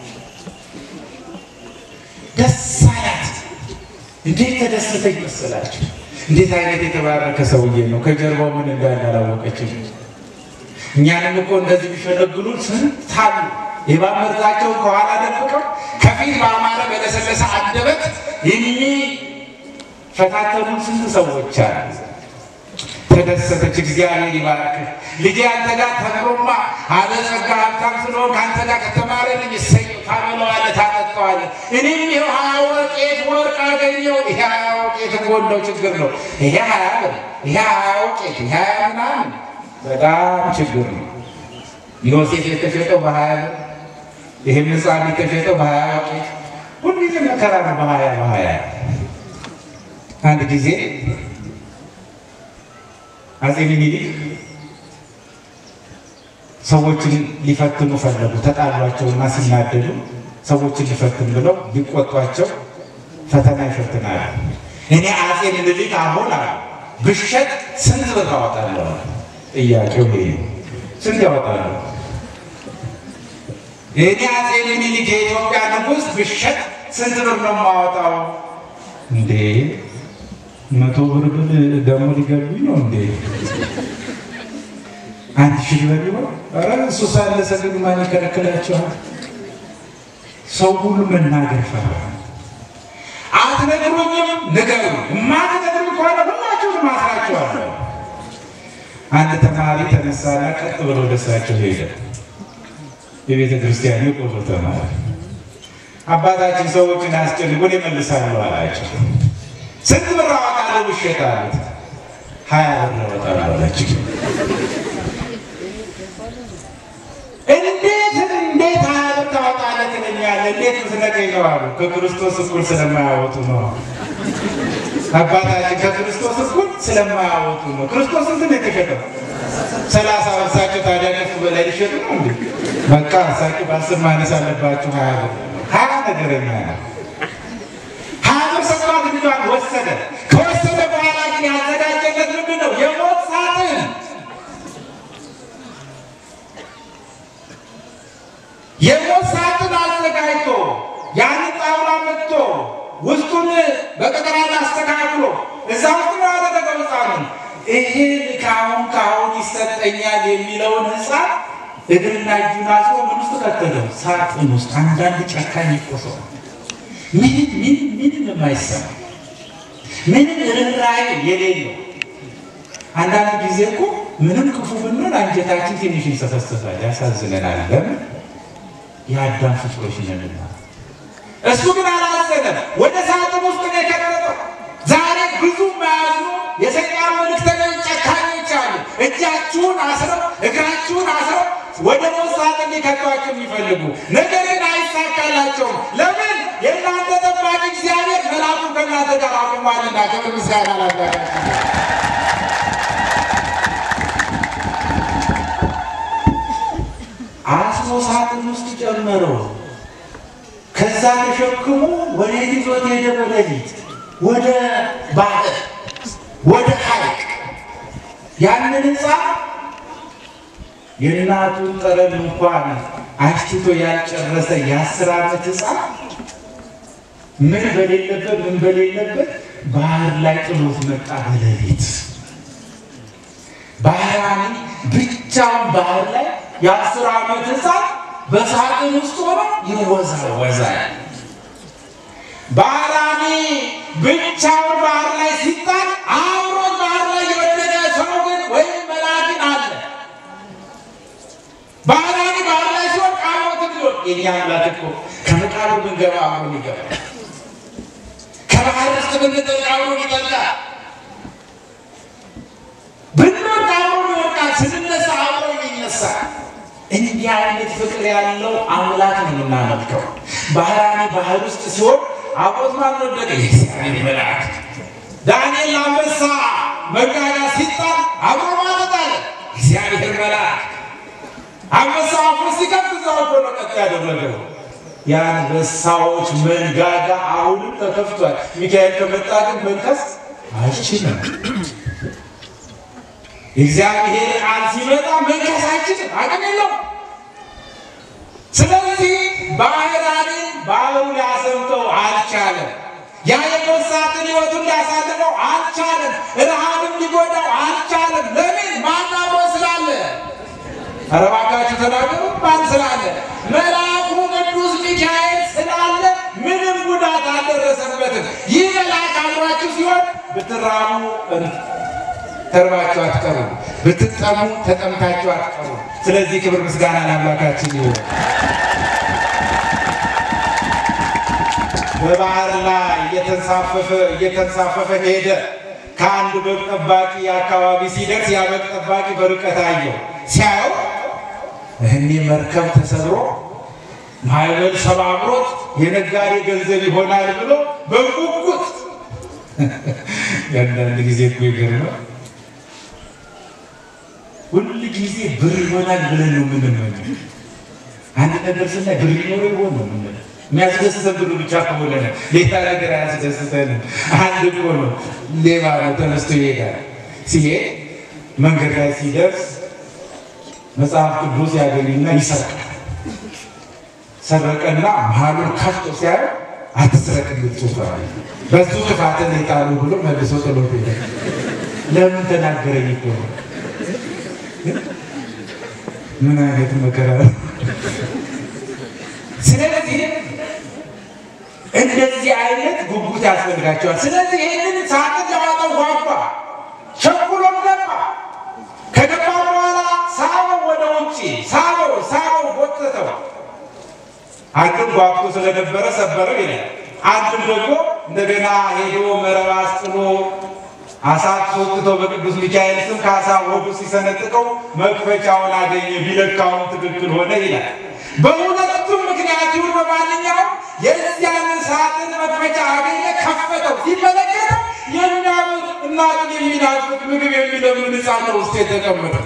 ደስ አላት። እንዴት ተደሰተኝ መሰላችሁ? እንዴት አይነት የተባረከ ሰውዬ ነው። ከጀርባው ምን እንዳለ አላወቀችም። እኛንም እኮ እንደዚህ ቢሸነግሉን ስንት አሉ። የእባብ መርዛቸውን ከኋላ ደብቀው ከፊት በአማረ በለሰለሰ አንደበት የሚፈታተኑን ስንት ሰዎች አሉ። ተደሰተች። እግዚአብሔር ይባርክህ ልጄ፣ አንተ ጋር ተምሮማ አለጸጋ ሀብታም ስለሆንክ አንተ ጋር ከተማረ ልጅ እሰየው፣ ታበለዋለህ፣ ታጠጣዋለህ። እኔም ይኸው ሀያ ወቄት ወርቅ አገኘው። ይሄ ሀያ ወቄት እኮ እንደው ችግር ነው። ይሄ ሀያ ብር፣ ይሄ ሀያ ወቄት፣ ይሄ ሀያ ምናምን በጣም ችግር ነው። ዮሴፍ የተሸጠው በሀያ ብር፣ ይህም ሕፃን የተሸጠው በሀያ ወቄት። ሁልጊዜ መከራ ነው። በሀያ በሀያ አንድ ጊዜ አጼ ሚኒሊክ ሰዎችን ሊፈትኑ ፈለጉ። ተጣሏቸውና ሲናደዱ ሰዎችን ሊፈትን ብለው ሊቆጧቸው ፈተና ይፈትናሉ። እኔ አጼ ሚኒሊክ አሁን አሉ ብሸጥ ስንት ብር አወጣለሁ? ጥያቄው ይሄ ነው። ስንት ያወጣሉ? እኔ አጼ ሚኒሊክ የኢትዮጵያ ንጉሥ ብሸጥ ስንት ብር ነው የማወጣው? እንዴ መቶ ብር ብል ደግሞ ሊገሉኝ ነው እንዴ? አንድ ሺህ ብር ይሆን? ኧረ እሱ ሳለ ሰግድ ማን ይከለክላቸዋል? ሰው ሁሉ መናገር ፈራ። አትነግሩኝም? ንገሩ። የማትነግሩኝ ከሆነ ሁላችሁንም አስራችኋለሁ። አንድ ተማሪ ተነሳና ቀጥ ብሎ ወደ እሳቸው ሄደ። የቤተ ክርስቲያን የቆሎ ተማሪ አባታችን ሰዎችን አስጨንቆን ይመልሳሉ አላቸው። ስንት ብር አወጣለሁ ውሸት አሉት። ሀያ ብር አወጣለሁ አላቸው። እንዴት እንዴት ሀያ ብር ታወጣለህ ትለኛለህ? እንዴት ምትነግረኝ ነው አሉ። ከክርስቶስ እኩል ስለማያወጡ ነው አባታችን ከክርስቶስ እኩል ስለማያወጡ ነው። ክርስቶስ ስንት ነው የተሸጠው? ሰላሳ እሳቸው ታዲያ ከፍ በላይ ሊሸጡ ነው እንዴ? በቃ እሳቸው በአስር ማነስ አለባቸው። ሀያ ብር ሀያ ነገረኛ ነው። ሀያ ብር ሰጥቷት ልጇን ወሰደ። ከወሰደ በኋላ ግን ያዘጋጀለት ምንድን ነው? የሞት ሳጥን የሞት ሳጥን አዘጋጅቶ ያንን ጣውላ መጥቶ ውስጡን በቅጠል አስተካክሎ እዛ ውስጥ ነው ያደረገው ሕፃኑን። ይሄ ከአሁን ከአሁን ይሰጠኛል የሚለውን ሕፃን እግርና እጁን አስሮ ምን ውስጥ ከተተው? ሳጥን ውስጥ። አንዳንድ ጨካኝ እኮ ሰው ምንም ምንም ምንም የማይሰማ ምንም ርኅራኄ የሌለው አንዳንድ ጊዜ እኮ ምንም ክፉ ብንሆን አንጀታችን ትንሽ ይንሰፈሰፋል፣ ያሳዝነናል። ለምን የአዳም ፍጡሮች ነንና። እሱ ግን አላዘነም። ወደ ሳጥን ውስጥ ነው የከተተው። ዛሬ ብዙ መያዙ የሰይጣን መልእክተኞች ጨካኞች አሉ። እጃችሁን አስረው እግራችሁን አስረው ወደ ሞት ሳጥን ሊከቷቸው የሚፈልጉ ነገር ግን አይሳካላቸውም። ለምን? የእናንተ ጠባቂ እግዚአብሔር መልአኩን ከእናንተ ጋር አቁሟልና። ክብር ምስጋና ላምላካችን። አስሮ ሳጥን ውስጥ ጨመረው። ከዛ ተሸክሞ ወደ ይዞት ሄደ። በሌሊት ወደ ባህር ወደ ሐይቅ ያንን ሕፃን የእናቱን ጠረን እንኳን አሽትቶ ያልጨረሰ የአስር ዓመት ሕፃን ምን በሌለበት ምን በሌለበት ባህር ላይ ጥሎት መጣ። በሌሊት ባህራኒ ብቻውን ባህር ላይ የአስር ዓመት ሕፃን በሳጥን ውስጥ ሆኖ ይወዛወዛል። ባህራኒ ብቻውን ባህር ላይ ሲጣል አብሮት ባህር ላይ የወደቀ ሰው ግን ወይም መላግን አለ። ባህራኒ ባህር ላይ ሲሆን አብሮት ቢሆን የኛ አምላክ እኮ ከመቃብር ብንገባ አብሮን ይገባል። ከባህር ውስጥ ብንጠልቅ አብሮን ይጠልቃል። ብንወድቅ አብሮን ይወድቃል። ስንነሳ አብሮን ይነሳል። እንዲህ አይነት ፍቅር ያለው አምላክ ነው የምናመልከው። ባህራኒ ባህር ውስጥ ሲሆን አብሮት ማን ወደቀ? የእግዚአብሔር መልአክ። ዳንኤል አንበሳ መንጋጋ ሲጣል አብሮ ማለት አለ እግዚአብሔር መልአክ። አንበሳ አፉን ሲከፍት እዛው እኮ ነው ቀጥ ያደረገው። የአንበሳዎች መንጋጋ አሁንም ተከፍቷል። ሚካኤል ከመጣ ግን መንከስ አይችልም። እግዚአብሔር ቃል ሲመጣ መንከስ አይችልም፣ አቅም የለውም። ስለዚህ ባህራንን ባህሩ ሊያሰምጠው አልቻለም። ያ የሞት ሳጥን ሕይወቱን ሊያሳልፈው አልቻለም። ረሃብም ሊጎዳው አልቻለም። ለምን? ማን አብሮ ስላለ? ኧረ እባካችሁ ተናገሩ። ማን ስላለ? መልአኩ ቅዱስ ሚካኤል ስላለ ምንም ጉዳት አልደረሰበትም። ይህ መልአክ አብሯችሁ ሲሆን ብትራሙ ተርባችሁ አትቀሩ፣ ብትጠሙ ተጠምታችሁ አትቀሩ። ስለዚህ ክብር ምስጋና ለአምላካችን ይሁን። በባህር ላይ እየተንሳፈፈ እየተንሳፈፈ ሄደ። ከአንድ በግ ጠባቂ አካባቢ ሲደርስ ያ በግ ጠባቂ በርቀት አየው። ሲያየው እህኔ መርከብ ተሰብሮ ማዕበል ሰባብሮት የነጋዴ ገንዘብ ይሆናል ብሎ በጉጉት የአንዳንድ ጊዜ እኮ ይገርማል። ሁል ጊዜ ብር ይሆናል ብለን ነው የምንመኘው። አንድ ነገር ስናይ ብር ይኖር ይሆን ነው የምንለው። የሚያስደስተን ብሩ ብቻ ከሆነ ነው፣ ሌላ ነገር አያስደስተንም። አንድ እኮ ነው ሌባ ነው ተነስቶ ይሄዳል። ሲሄድ መንገድ ላይ ሲደርስ መጽሐፍ ቅዱስ ያገኝና ይሰርቃል። ሰረቀና መሀሉን ከፍቶ ሲያዩ አትስረቅ የሚል ጽሑፍ አለ። በሱ ጥፋትን የጣሉ ብሎ መልሶ ጥሎት ሄደ። ለምን ተናገረኝ እኮ ነው። ምን አይነት መከራ ነው! ስለዚህ እንደዚህ አይነት ጉጉት ያስፈልጋቸዋል። ስለዚህ ይህንን ሳጥን ለማጠው ጓጓ፣ ቸኩሎም ገባ። ከገባ በኋላ ሳበው ወደ ውጭ ሳበው ሳበው ጎተተው። አንድም ጓጉቶ ስለነበረ ሰበረው ይላል። አንድም ደግሞ እንደገና ሄዶ መረብ አስጥሎ አሳ አስወጥቶ በቅዱስ ሚካኤል ስም ከአሳ ወዱ ሲሰነጥቀው መክፈቻውን አገኘ፣ ቢለካውን ትክክል ሆነ ይላል። በሁለቱም ምክንያት ይሁን በማንኛውም የዚያን ሳጥን መክፈቻ አገኘ፣ ከፈተው። ሲመለከተው የሚያምር እናቱን የሚናፍቅ ምግብ የሚለምን ሕፃን ነው ውስጥ የተቀመጠው።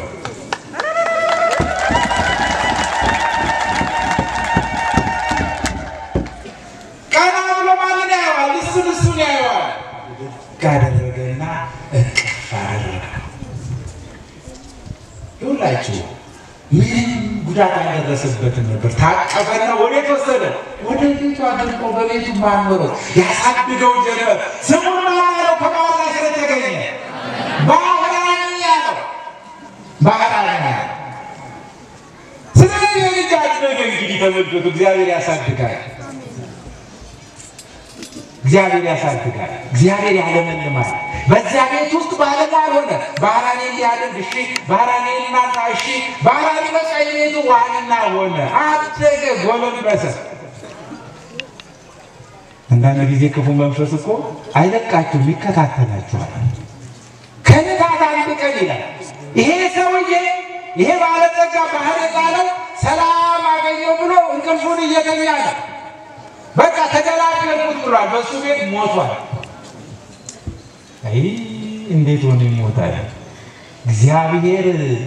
ቀና ብሎ ማንን ያየዋል? እሱን እሱን ያየዋል። ካደረገና እቅፍ አደረገው። ይሁላችሁ ምንም ጉዳት አልደረሰበትም ነበር። ታቀፈና ወዴት ወሰደ? ወደ ቤቱ አድርጎ በቤቱ ማኖረው ያሳድገው ጀመር። ስሙን ማን ያለው? ከባህር ላይ ስለተገኘ ባህራን ያለው ባህራን ያለው። ስለዚህ የልጅ አደገ። እንግዲህ ተመልከቱ፣ እግዚአብሔር ያሳድጋል። እግዚአብሔር ያሳድጋል። እግዚአብሔር ያለመልማል። በዚያ ቤት ውስጥ ባለሟል ሆነ። ባህራኔ ሊያደርግ እሺ፣ ባህራኔ እናንተ እሺ፣ ባህራኔ በቃ የቤቱ ዋና ሆነ። አደገ፣ ጎለበሰ። አንዳንድ ጊዜ ክፉ መንፈስ እኮ አይለቃችሁም፣ ይከታተላችኋል። ከዕለታት አንድ ቀን ይላል ይሄ ሰውዬ ይሄ ባለጸጋ ባህር ጣለው ሰላም አገኘው ብሎ እንቅልፉን እየተኛ ነው። በቃ ተገላገልኩት ብሏል። በእሱ ቤት ሞቷል። አይ እንዴት ሆነ ይሞታል? እግዚአብሔር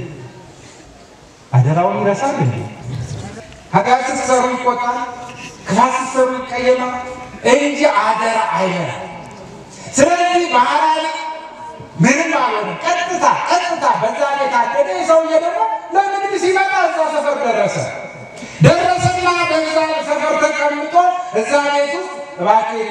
አደራውን ይረሳል እንዴ? ኃጢአት ስትሰሩ ይቆጣል፣ ክፋት ስትሰሩ ይቀየማል እንጂ አደራ አይበላም። ስለዚህ ባህራዊ ምንም አልሆነም። ቀጥታ ቀጥታ በዛ ቤት አደረ። ሰውዬ ደግሞ ለንግድ ሲመጣ እዛ ሰፈር ደረሰ። ደረሰና በዛ ሰፈር ተቀምጦ እዛ ቤት ውስጥ እባክህ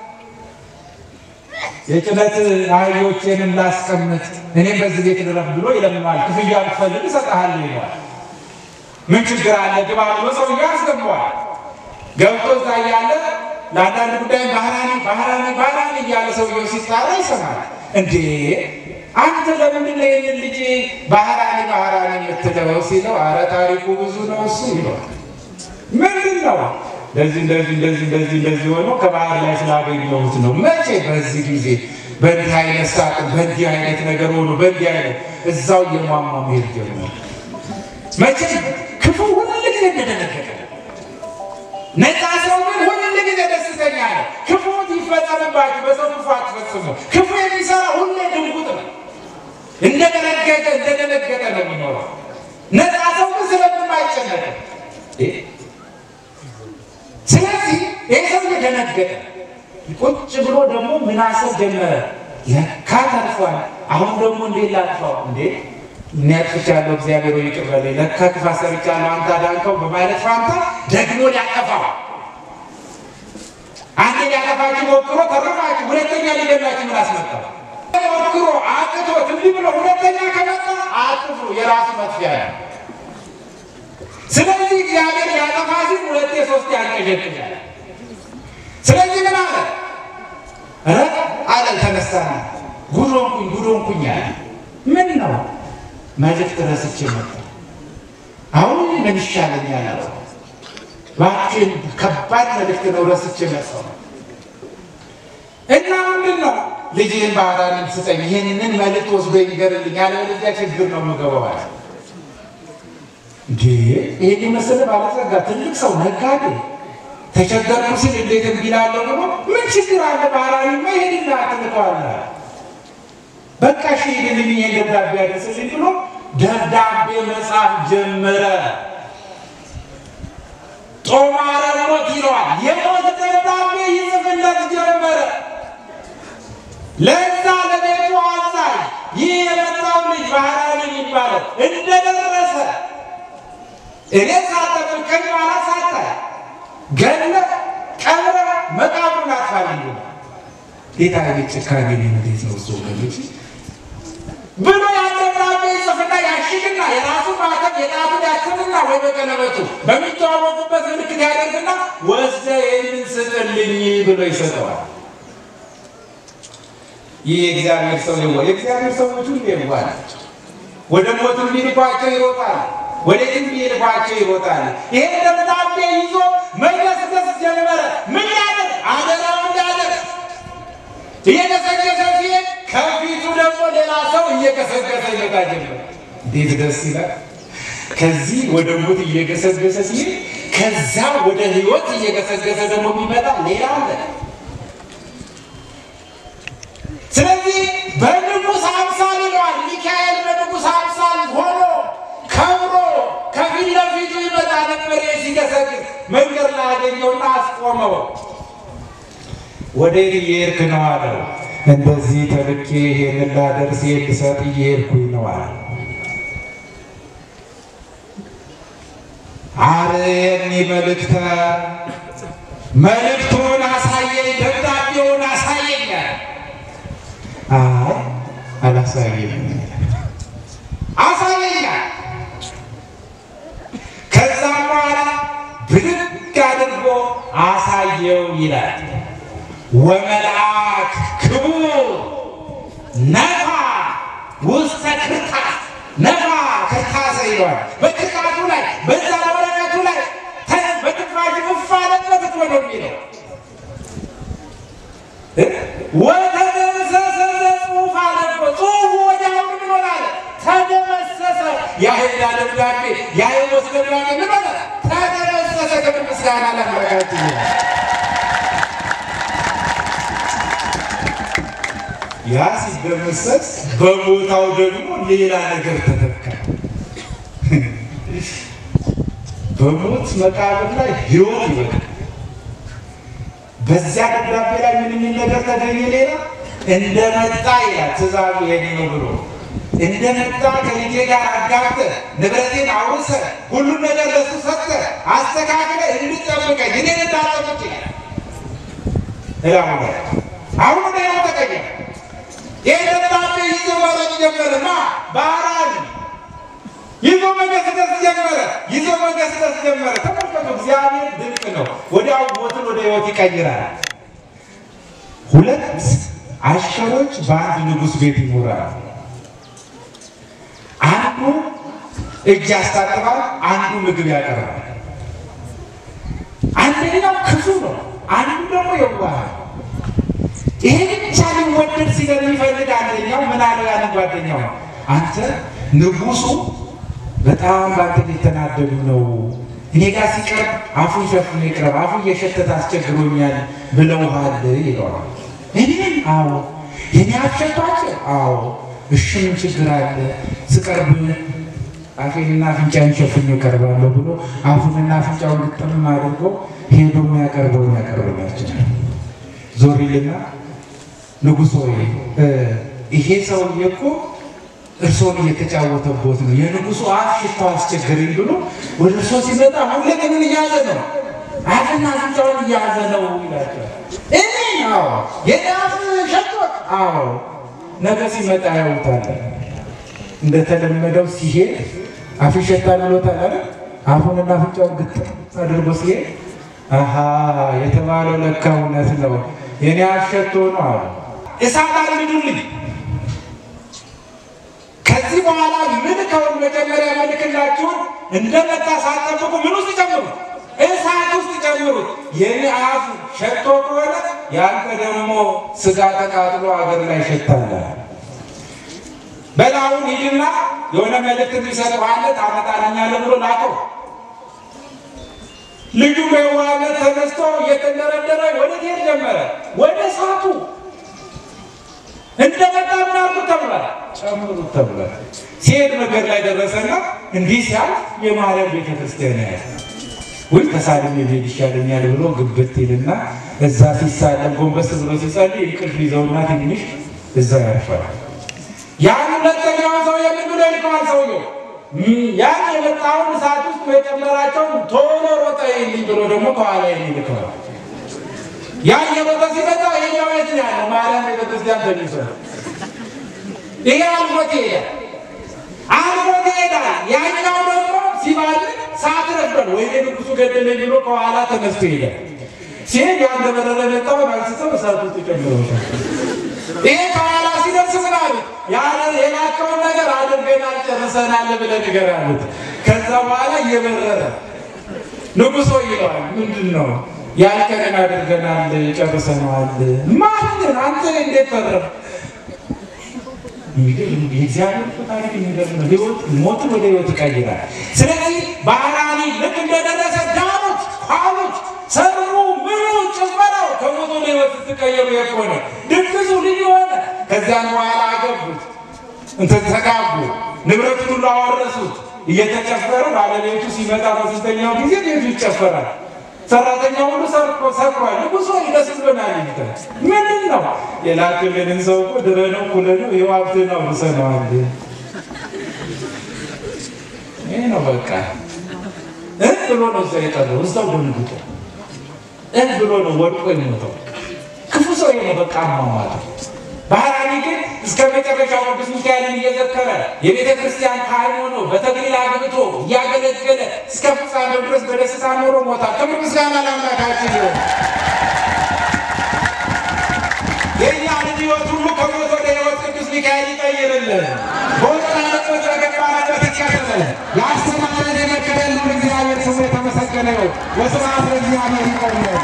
የጭነት አህዮቼንም ላስቀምጥ እኔም በዚህ ቤት ልረፍ ብሎ ይለምነዋል። ክፍያ ብትፈልግ እሰጥሃለሁ ይለዋል። ምን ችግር አለ ግባ ብሎ ሰውዬው ያስገባዋል። ገብቶ እዛ እያለ ለአንዳንድ ጉዳይ ባህራኒ ባህራኒ ባህራኒ እያለ ሰውየው ሲጣራ ይሰማል። እንዴ አንተ ለምንድን ነው ይህንን ልጅ ባህራኒ ባህራኒ የምትለው ሲለው፣ አረ ታሪኩ ብዙ ነው እሱ ይለዋል። ምንድን ነው እንደዚህ እንደዚህ እንደዚህ እንደዚህ እንደዚህ ሆኖ ከባህር ላይ ስላገኘሁት ነው። መቼ? በዚህ ጊዜ በእንዲህ አይነት ሳጥን በእንዲህ አይነት ነገር ሆኖ በእንዲህ አይነት እዛው እየሟሟ መሄድ ጀመረ። መቼ? ክፉ ሁል ጊዜ እንደደነገጠ ነፃ ሰው ግን ሁል ጊዜ ደስተኛ ነው። ክፉ ይፈጸምባችሁ፣ በሰው ክፉ አትፈጽሙ። ክፉ የሚሰራ ሁሌ ድንጉጥ ነው። እንደደነገጠ እንደደነገጠ ነው የሚኖረው። ነፃ ሰው ግን ስለምንም አይጨነቅም። ስለዚህ ይህ ሰው ደነገጠ። ቁጭ ብሎ ደግሞ ምን አሰብ ጀመረ። ለካ ተርፏል። አሁን ደግሞ እንዴት ላጥፋው? እንዴ እኔ አጥፍቻለሁ፣ እግዚአብሔር ሆይ ይቅር በለኝ። ለካ ክፋት ሰርቻለሁ፣ አንተ አዳንከው በማለት ፋንታ ደግሞ ሊያጠፋው አንድ ሊያጠፋችሁ ሞክሮ ተረፋችሁ፣ ሁለተኛ ሊገላችሁ ምን አስመጣው? ሞክሮ አቅቶት እንዲህ ብሎ ሁለተኛ ከመጣ አጥፉ፣ የራሱ መጥፊያ ነው። ስለዚህ እግዚአብሔር ያጠፋ ሲል ሁለቴ ሶስት ያንቀዠቅዣል። ስለዚህ ምን አለ ረ አለ ተነሳና ጉዶንኩኝ ጉዶንኩኝ አለ። ምን ነው መልእክት ረስቼ መጣ። አሁን ምን ይሻለኛል አለው። እባክህን ከባድ መልእክት ነው ረስቼ መጣሁ እና ምንድን ነው ልጅህን ባህራንን ስጠኝ፣ ይህንን መልእክት ወስዶ ይንገርልኝ፣ ያለበለዚያ ችግር ነው የምገባው አለ። እንዴ ይሄን የመሰለ ባለጸጋ ትልቅ ሰው ነጋዴ ተቸገርኩ ሲል እንዴት እንዲላለሁ ብሎ ምን ችግር አለ? ባህራዊማ ይሄድና ትልከዋለህ። በቃ እሺ ሂድልኝ ይሄን ደብዳቤ ያደርስልኝ ብሎ ደብዳቤ መጻፍ ጀመረ። ጦማረ ሞት ይለዋል። የሞት ደብዳቤ ይጽፍለት ጀመረ። ለዛ ለቤቱ አዛዥ ይህ የመጣው ልጅ ባህራዊ የሚባለው እንደደረሰ እኔ ሳጠብቀኝ ኋላ ሳታይ ገለ ቀብረ መቃብሩን አጥፋልኝ ጌታ ቤት ጭካኔ እንዴት ነው እሱ ወገኖች ብሎ ያደብዳቤ ይጽፍና ያሽግና የራሱ ማተም የጣቱን ያትምና ወይ በቀለበቱ በሚተዋወቁበት ምልክት ያደርግና ወስደ ይህንን ስጥልኝ ብሎ ይሰጠዋል። ይህ የእግዚአብሔር ሰው ነው። የእግዚአብሔር ሰዎች ሁሉ የዋህ ናቸው። ወደ ሞትም ሊልኳቸው ይሮጣል፣ ወዴትም ሊልኳቸው ይሮጣል። ይሄን ደብዳቤ ይዞ መገስገስ ጀመረ። ምን ያደርግ አደራው እንዳደርግ እየገሰገሰ ሲሄድ ከፊቱ ደግሞ ሌላ ሰው እየገሰገሰ ይመጣ ጀመረ። እንዴት ደስ ይላል! ከዚህ ወደ ሞት እየገሰገሰ ሲሄድ ከዛ ወደ ሕይወት እየገሰገሰ ደግሞ የሚመጣ ሌላ አለ። ስለዚህ በንጉሥ አምሳል ይለዋል። ሚካኤል በንጉሥ አምሳል ሆኖ ከብሮ ከፊት ለፊቱ ይመጣ ነበር። ሲገሰግስ መንገድ ላይ አገኘውና አስቆመው። ወዴት እየሄድክ ነው አለው። እንደዚህ ተልኬ ይሄንን ላደርስ ልሰጥ እየሄድኩኝ ነው አለ። አርየኒ መልእክተ መልእክቱን አሳየኝ፣ ደብዳቤውን አሳየኛል። አይ አላሳየኝም፣ አሳየኛል። ከዛም በኋላ ብድግ አድርጎ አሳየው ይላል። ወመልአክ ክቡር ነፋ ውስተ ክርታስ ነፋ ክርታሰ ይለዋል። በክርታሱ ላይ በዛ ወረቀቱ ላይ በትንፋሽ እፍ አለበት እኮ ነው የሚለው። ወተደመሰሰ ዘጽሑፍ አለ እኮ ጽሑፉ ወዲያውኑ ምን ሆነ አለ? ተደመሰሰ። የአህያ ደብዳቤ የአይወስ ደብዳቤ ምን ሆነ? ተደመሰሰ። ክብር ምስጋና ለአምላካችን ይሁን። ያ ሲደመሰስ በቦታው ደግሞ ሌላ ነገር ተተካ። በሞት መቃብር ላይ ሕይወት ይበቃል። በዚያ ደብዳቤ ላይ ምን የሚል ነገር ተገኘ? ሌላ እንደመጣ ይላል ትእዛዙ የኔ ነው ብሎ እንደመጣ ከልጄ ጋር አጋብተህ ንብረቴን አውርሰህ ሁሉን ነገር ለሱ ሰጥተህ አስተካክለህ እንድጠብቀኝ እኔን እንዳጠብቅ ይላል። እላሙ ላይ አሁን ሌላው ተቀየረ። ይህ ደብዳቤ ይዞ መሮጥ ጀመረ። ማ ባህራን ይዞ መገስገስ ጀመረ። ይዞ መገስገስ ጀመረ። ተመልከቱ፣ እግዚአብሔር ድንቅ ነው። ወዲያው ሞትን ወደ ሕይወት ይቀይራል። ሁለት አሽከሮች በአንድ ንጉሥ ቤት ይኖራሉ። አንዱ እጅ ያስታጥባል፣ አንዱ ምግብ ያቀርባል። አንደኛው ክፉ ነው፣ አንዱ ደግሞ የዋህ ነው። ይሄ ብቻ ሊወደድ ስለሚፈልግ አንደኛው ምን አለው? ያንን ጓደኛው አንተ ንጉሱ በጣም በአንተ ሊተናደዱ ነው፣ እኔ ጋር ሲቀርብ አፉን ሸፍኖ ይቅረብ፣ አፉ እየሸተተ አስቸግሮኛል ብለውሃል ይለዋል። እኔም አዎ፣ የኔ አሸቷቸው አዎ፣ እሺ ምን ችግር አለ ስቀርብ አፌንና አፍንጫን ሸፍኜ እቀርባለሁ ብሎ አፉንና አፍንጫውን ግጥም አድርጎ ሄዶ የሚያቀርበውን ያቀርብላቸዋል። ዞር ይልና ንጉሥ ሆይ ይሄ ሰውዬ እኮ እርሶን እየተጫወተቦት ነው። የንጉሱ አፍ ሽታው አስቸገረኝ ብሎ ወደ እርሶ ሲመጣ ሁሌ ምን እያዘ ነው? አፍና አፍንጫውን እያዘ ነው ይላቸዋል። እኔ አዎ፣ የኔ አፍ ሸቶት አዎ። ነገ ሲመጣ ያውታል። እንደተለመደው ሲሄድ አፍ ይሸታል ብሎታል አይደል? አፉንና አፍንጫውን ግጥም አድርጎ ሲሄድ አሃ የተባለው ለካ እውነት ነው፣ የኔ አሸቶ ነው አሉ። እሳት አልምዱልኝ። ከዚህ በኋላ ምን ከውን መጀመሪያ መልክላችሁን እንደመጣ ሳትጠብቁ ምን ውስጥ ጨምሩት? እሳት ውስጥ ጨምሩት። የኔ አፍ ሸቶ ከሆነ ያንተ ደግሞ ስጋ ተቃጥሎ አገር ላይ ሸታለ። በላውን ሂድና የሆነ መልእክት የሚሰጠው አለ ታመጣልኛለህ ብሎ ላከው። ልጁ በየዋህነት ተነስቶ እየተንደረደረ ወደ ሄድ ጀመረ። ወደ እሳቱ እንደመጣ ምን አልኩት ተብሏል፣ ጨምሩት ተብሏል። ሲሄድ መንገድ ላይ ደረሰና እንዲህ ሲያልፍ የማርያም ቤተክርስቲያን ያለ ወይ ተሳልሜ ብሄድ ይሻለኛል ብሎ ግብት ይልና እዛ ሲሳለም ጎንበስ ብሎ ሲጸልይ እንቅልፍ ይዘውና ትንሽ እዛ ያርፋል። ያን ሁለተኛውን ሰው የምን ብሎ ይልከዋል ሰውየው ያን የመጣውን እሳት ውስጥ መጨመራቸውን ቶሎ ሮጠ ይልኝ ብሎ ደግሞ ከኋላ ይልከዋል። ያ የሮጠ ሲመጣ ይሄኛው የት ነው ያለው? ማርያም ቤተክርስቲያን ተኝቶ ይሄ አልፎት ይሄዳል፣ አልፎት ይሄዳል። ያኛው ደግሞ ሲባል ሰዓት ረፍዷል፣ ወይ ንጉሱ ገደለኝ ብሎ ከኋላ ተነስቶ ይሄዳል። ሲሄድ ያንደበረረ መጣውን አንስተው እሳት ውስጥ ጨምረውታል። ይሄ ከኋላ ሲደርስ ምን አሉት? ያንን የላከውን ነገር አድርገናል ጨርሰናል ብለህ ንገር አሉት። ከዛ በኋላ እየበረረ ንጉሶ ይለዋል። ምንድን ነው ያልከንን አድርገናል ጨርሰነዋል። ማንን አንተ እንዴት ተረፍ? የሚገርም የእግዚአብሔር እኮ ታሪክ የሚገርም ነው። ህይወት ሞትን ወደ ህይወት ይቀይራል። ስለዚህ ባህራኒ ልክ እንደደረሰ ዳኑት፣ ኋሉት፣ ሰሩ፣ ምኑ፣ ጭፈራው ከሞት ወደ ህይወት ስትቀየሩ የሆነ ድግሱ ልዩ ሆነ። ከዚያን በኋላ አገቡት፣ እንትን ተጋቡ፣ ንብረቱን ሁሉ አወረሱት። እየተጨፈረ ባለቤቱ ሲመጣ በሶስተኛው ጊዜ ቤቱ ይጨፈራል። ሰራተኛ ሁሉ ሰርቆ ሰቅሯል። ንጉሶ ደስ ብሎናል ይሉታል። ምንድን ነው የላክልንን ሰው እኮ ድረነው ኩለነው ይኸው ሀብትን አውርሰነዋል። ይህ ነው በቃ እ ብሎ ነው እዛ የቀረው እዛው ደንግጦ እ ብሎ ነው ወድቆ የሞተው። ክፉ ሰው ይሄ ነው በቃ አሟሟተው። ባህራኒ ግን እስከ መጨረሻው ቅዱስ ሚካኤልን እየዘከረ የቤተ ክርስቲያን ካህን ሆኖ በተክሊል አግብቶ እያገለገለ እስከ ፍጻሜው ድረስ በደስታ ኖሮ ሞታል። ክብር ምስጋና ለአምላካችን ይሁን። የእኛ ልጅ ሕይወት ሁሉ ከሞት ወደ ሕይወት ቅዱስ ሚካኤል ይቀይርልን። በወጣንበት በገባንበት ይቀጥልን። ያስተማረን የመከረን ልዑል እግዚአብሔር ስሙ የተመሰገነ ይሁን። ወስብሐት ለእግዚአብሔር ይቆየን።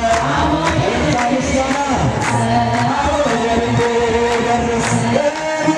Yeah.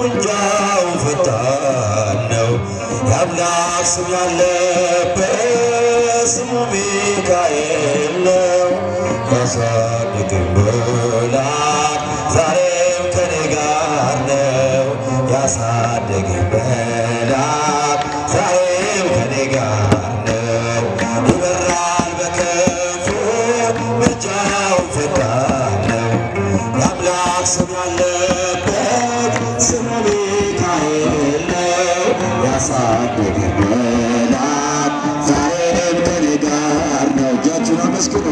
ምልጃው ፈጣን ነው። የአምላክ ስም ያለበት ስሙ ሚካኤል ነው። ያሳድግን መልአክ ዛሬም ከኔ ጋር ነው። ያሳድግን መልአክ ዛሬም ከኔ ጋር ነው። ይበራል በክንፉ ምልጃው ፈጣን ነው። የአምላክ ስም ያለበት ስሙ ሚካኤል ነው። ያሳደገን መልአክ ዛሬም ከኔ ጋር ነው። እጃችሁን አመስግኑ።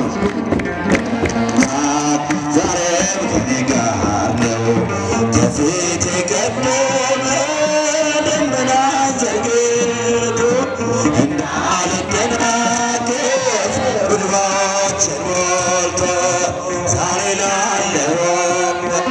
ዛሬም ከኔ ጋር ነው። ከፊቴ ቀደመ ደመና ዘርግቶ እንዳልደናገጥ ጉልባችን ሞልቶ ዛሬ ላለሁበት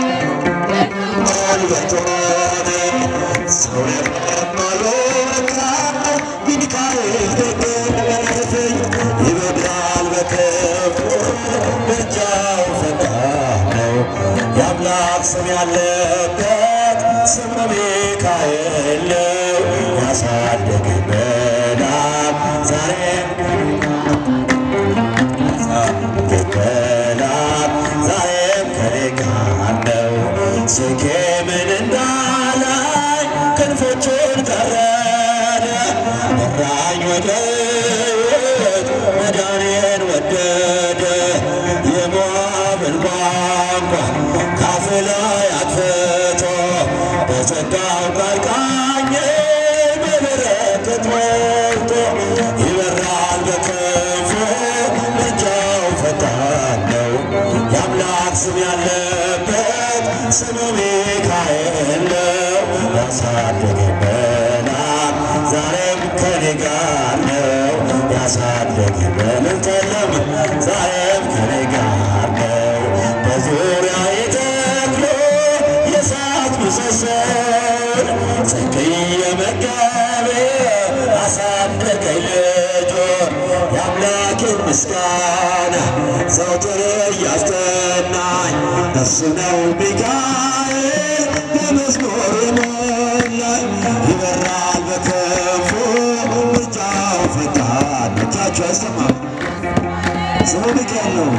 ጉልበቶኔ ሰው የማልወጣ ሚካኤል ደገፈኝ ይበራል በክንፉ ምልጃው ፈጣን ነው። የአምላክ ስም ያለበት ስሙ ሚካኤል ነው። ያሳደገን መልአክ ዛሬም ገበላት ዛሬም ከኔ ጋር ነው። ሴኬምን እንዳላይ ክንፎቹን ቀረደ መራኝ ወደ ሕይወት መዳኔን ወደደ የሞዓብን ቋንቋ ካፍ ላይ አጥፍቶ በጸጋው ቃል ቃኘ በበረከት ሞልቶ ይበራል በክንፉ ምልጃው ፈጣን ነው። የአምላክ ስም ያለበት ስሙ ሚካኤል ነው። ያሳደገን መልአክ ዛሬም ከኔ ጋር ነው። ያሳደገን በምንተለም ዛሬም ከኔ ጋር ነው። በዙሪያዬ ተክሎ የእሳት ምሰሶን ጽጌ መጋቤ አሳደገኝ ልጆን የአምላኬን ምስጋና ዘውትር እያስጠናኝ እሱ ነው ሚካኤል በመዝሙር የሞላኝ ይበራል በክንፉ ምልጃው ፈጣን እጃችሁ አይሰማም ስሙ ሚካኤል ነው።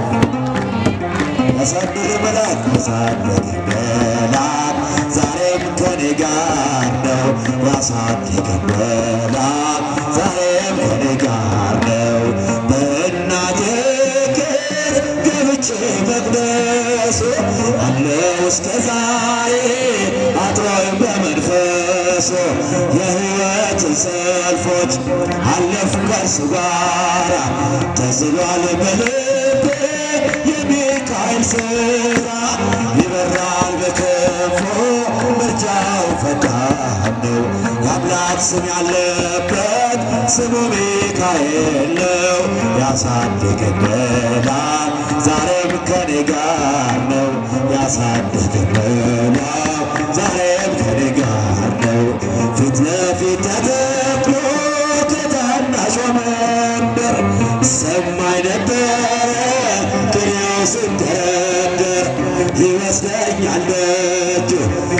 ያሳደገ መልአክ ያሳደገ መልአክ ዛሬም ከኔ ጋር ነው። ያሳደገ መልአክ ዛሬም ከኔ ጋር ነው። በእናቴ እቅፍ ገብቼ መቅደሱ አለው እስከ ዛሬ አጥሮኝ በመንፈሱ የሕይወትን ሰልፎች አለፍ ከእርሱ ጋራ ተስሏል በልቤ የሚካኤል ስራ ይበራል በክንፉ ምልጃው ፈጣን ነው። የአምላክ ስም ያለበት ስሙ ሚካኤል ነው። ያሳደገን መልአክ ዛሬም ከኔ ጋር ነው። ያሳደገን መልአክ ዛሬም ከኔ ጋር ነው። ፊት ለፊት ተተክሎ ከታናሿ መንደር ሰማይ ነበረ ቅኔው ስንደረደር ይወስደኛል ደጁ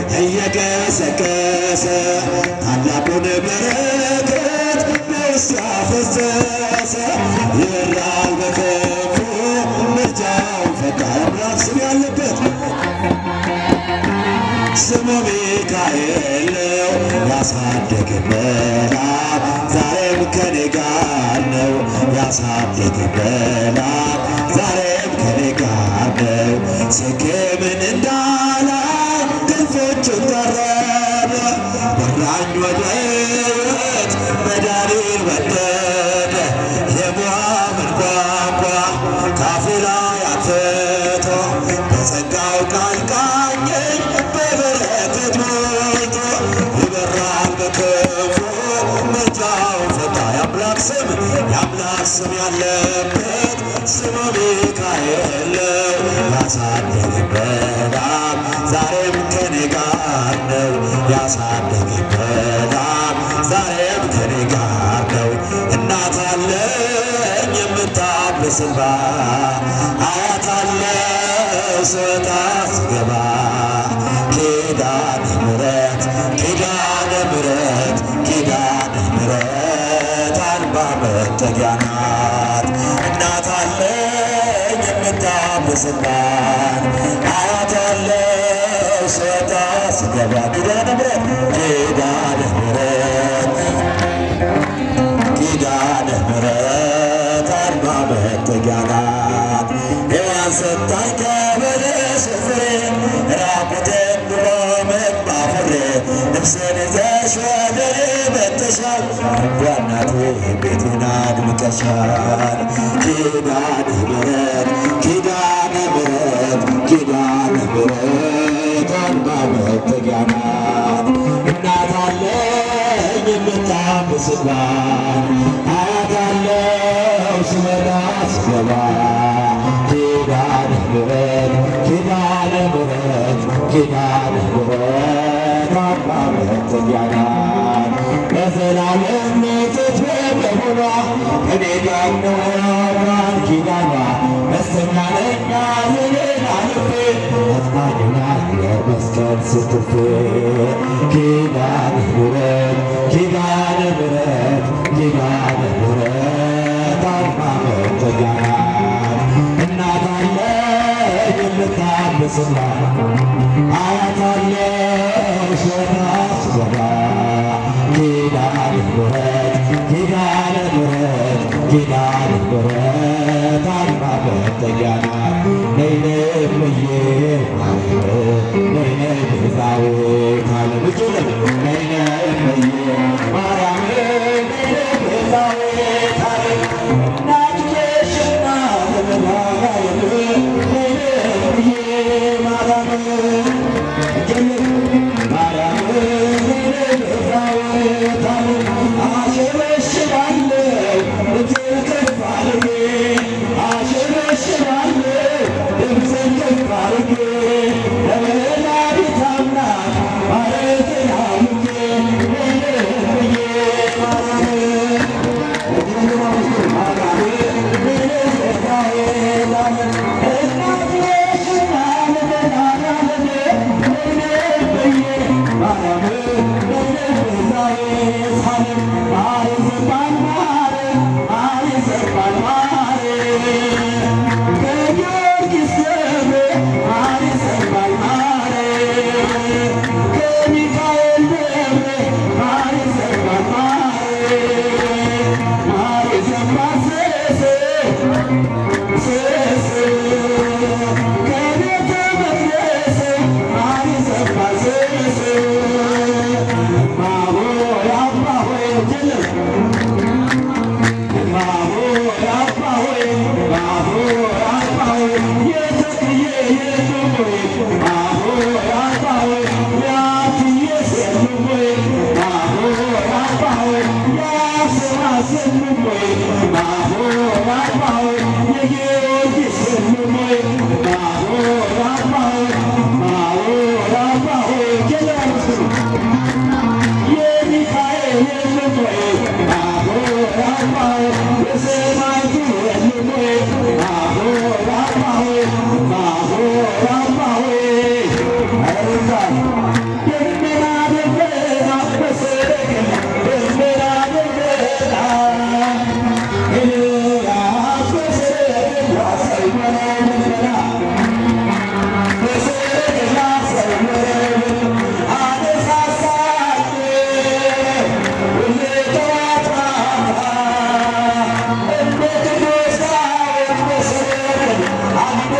እየገሰገሰ ታላቁን በረከት በውስጥ ያፈሰሰ ይበራል በክንፉ ምልጃው ፈጣን አምላክ ስም ያለበት ስሙ ሚካኤል ነው። ያሳደገን መልአክ ዛሬም ከኔ ጋር ነው። ያሳደገን መልአክ ዛሬም ከኔ ጋር ነው። ሴኬምን እንዳላይ ክንፎቹን ቀረበ በራኝ ወደ ሕይወት መዳኔን ወደደ የሞዓብን ቋንቋ ካፌ ላይ አትቶ በጸጋው ቃል ቃኘኝ በበረከት ሞልቶ ይበራል በክንፉ ምልጃው ፈጣን የአምላክ ስም የአምላክ ስም ያለበት ስሙ ሚካኤል ነው። ያሳደገን መልአክ ዛሬም ከኔ ጋር ነው። ያሳደገን መልአክ ዛሬም ከኔ ጋር ነው። እናት አለኝ የምታብስ እንባ አያት አለኝ ስወጣ ስገባ ኪዳነ ምሕረት ኪዳነ ምሕረት ኪዳነ ምሕረት አርባ መጠጊያ ናት እናት አለኝ የምታብስላት አያት አለኝ ስወጣ ስገባ ኪዳነ ምሕረት ኪዳነ ምሕረት ኪዳነ ምሕረት አርባ መጠጊያ ናት ሔዋን ሰጣኝ ከበለስ ፍሬ ራቁቴን ብሎ መባፍሬ ልብስን ይዘሽ ወደ እኔ መጥተሻል እናቴ ቤቴን አድምቀሻል ኪዳነ ምሕረት ኪዳነ ምሕረት ኪዳነ ምሕረት አርባ መጠጊያ ናት እናት አለኝ የምታብስላት አያት አለው ስመጣ ስገባ ኪዳነ ምሕረት ኪዳነ ምሕረት ኪዳነ ምሕረት አርባ መጠጊያ ናት ለዘላለም ሞትት በመሆኗ ከኔ ጋር ነው ቃል ኪዳኗ ደስተኛ ነኝ ሐዘኔን አልፌ አጽናኙናል የመስቀል ስትፌ ኪዳነ ምሕረት ኪዳነ ምሕረት ኪዳነ ምሕረት አርባ መጠጊያ ናት እናት አለኝ የምታብስላት አያት አለኝ ስወጣ ስገባ ኪዳነ ምሕረት ኪዳነ ምሕረት ኪዳነ ምሕረት አርባ መጠጊያ ናት ነይ ነይ እምዬ ማርያም ነይ ነይ ቤዛዊተ ዓለም እጅግ ነይ ነይ እምዬ ማርያም ነይ ነይ ቤዛዊተ ዓለም እናቱ ነሽና ለመድኃኒዓለም ነይ ነይ እምዬ ማርያም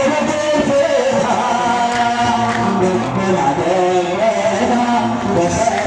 Thank you.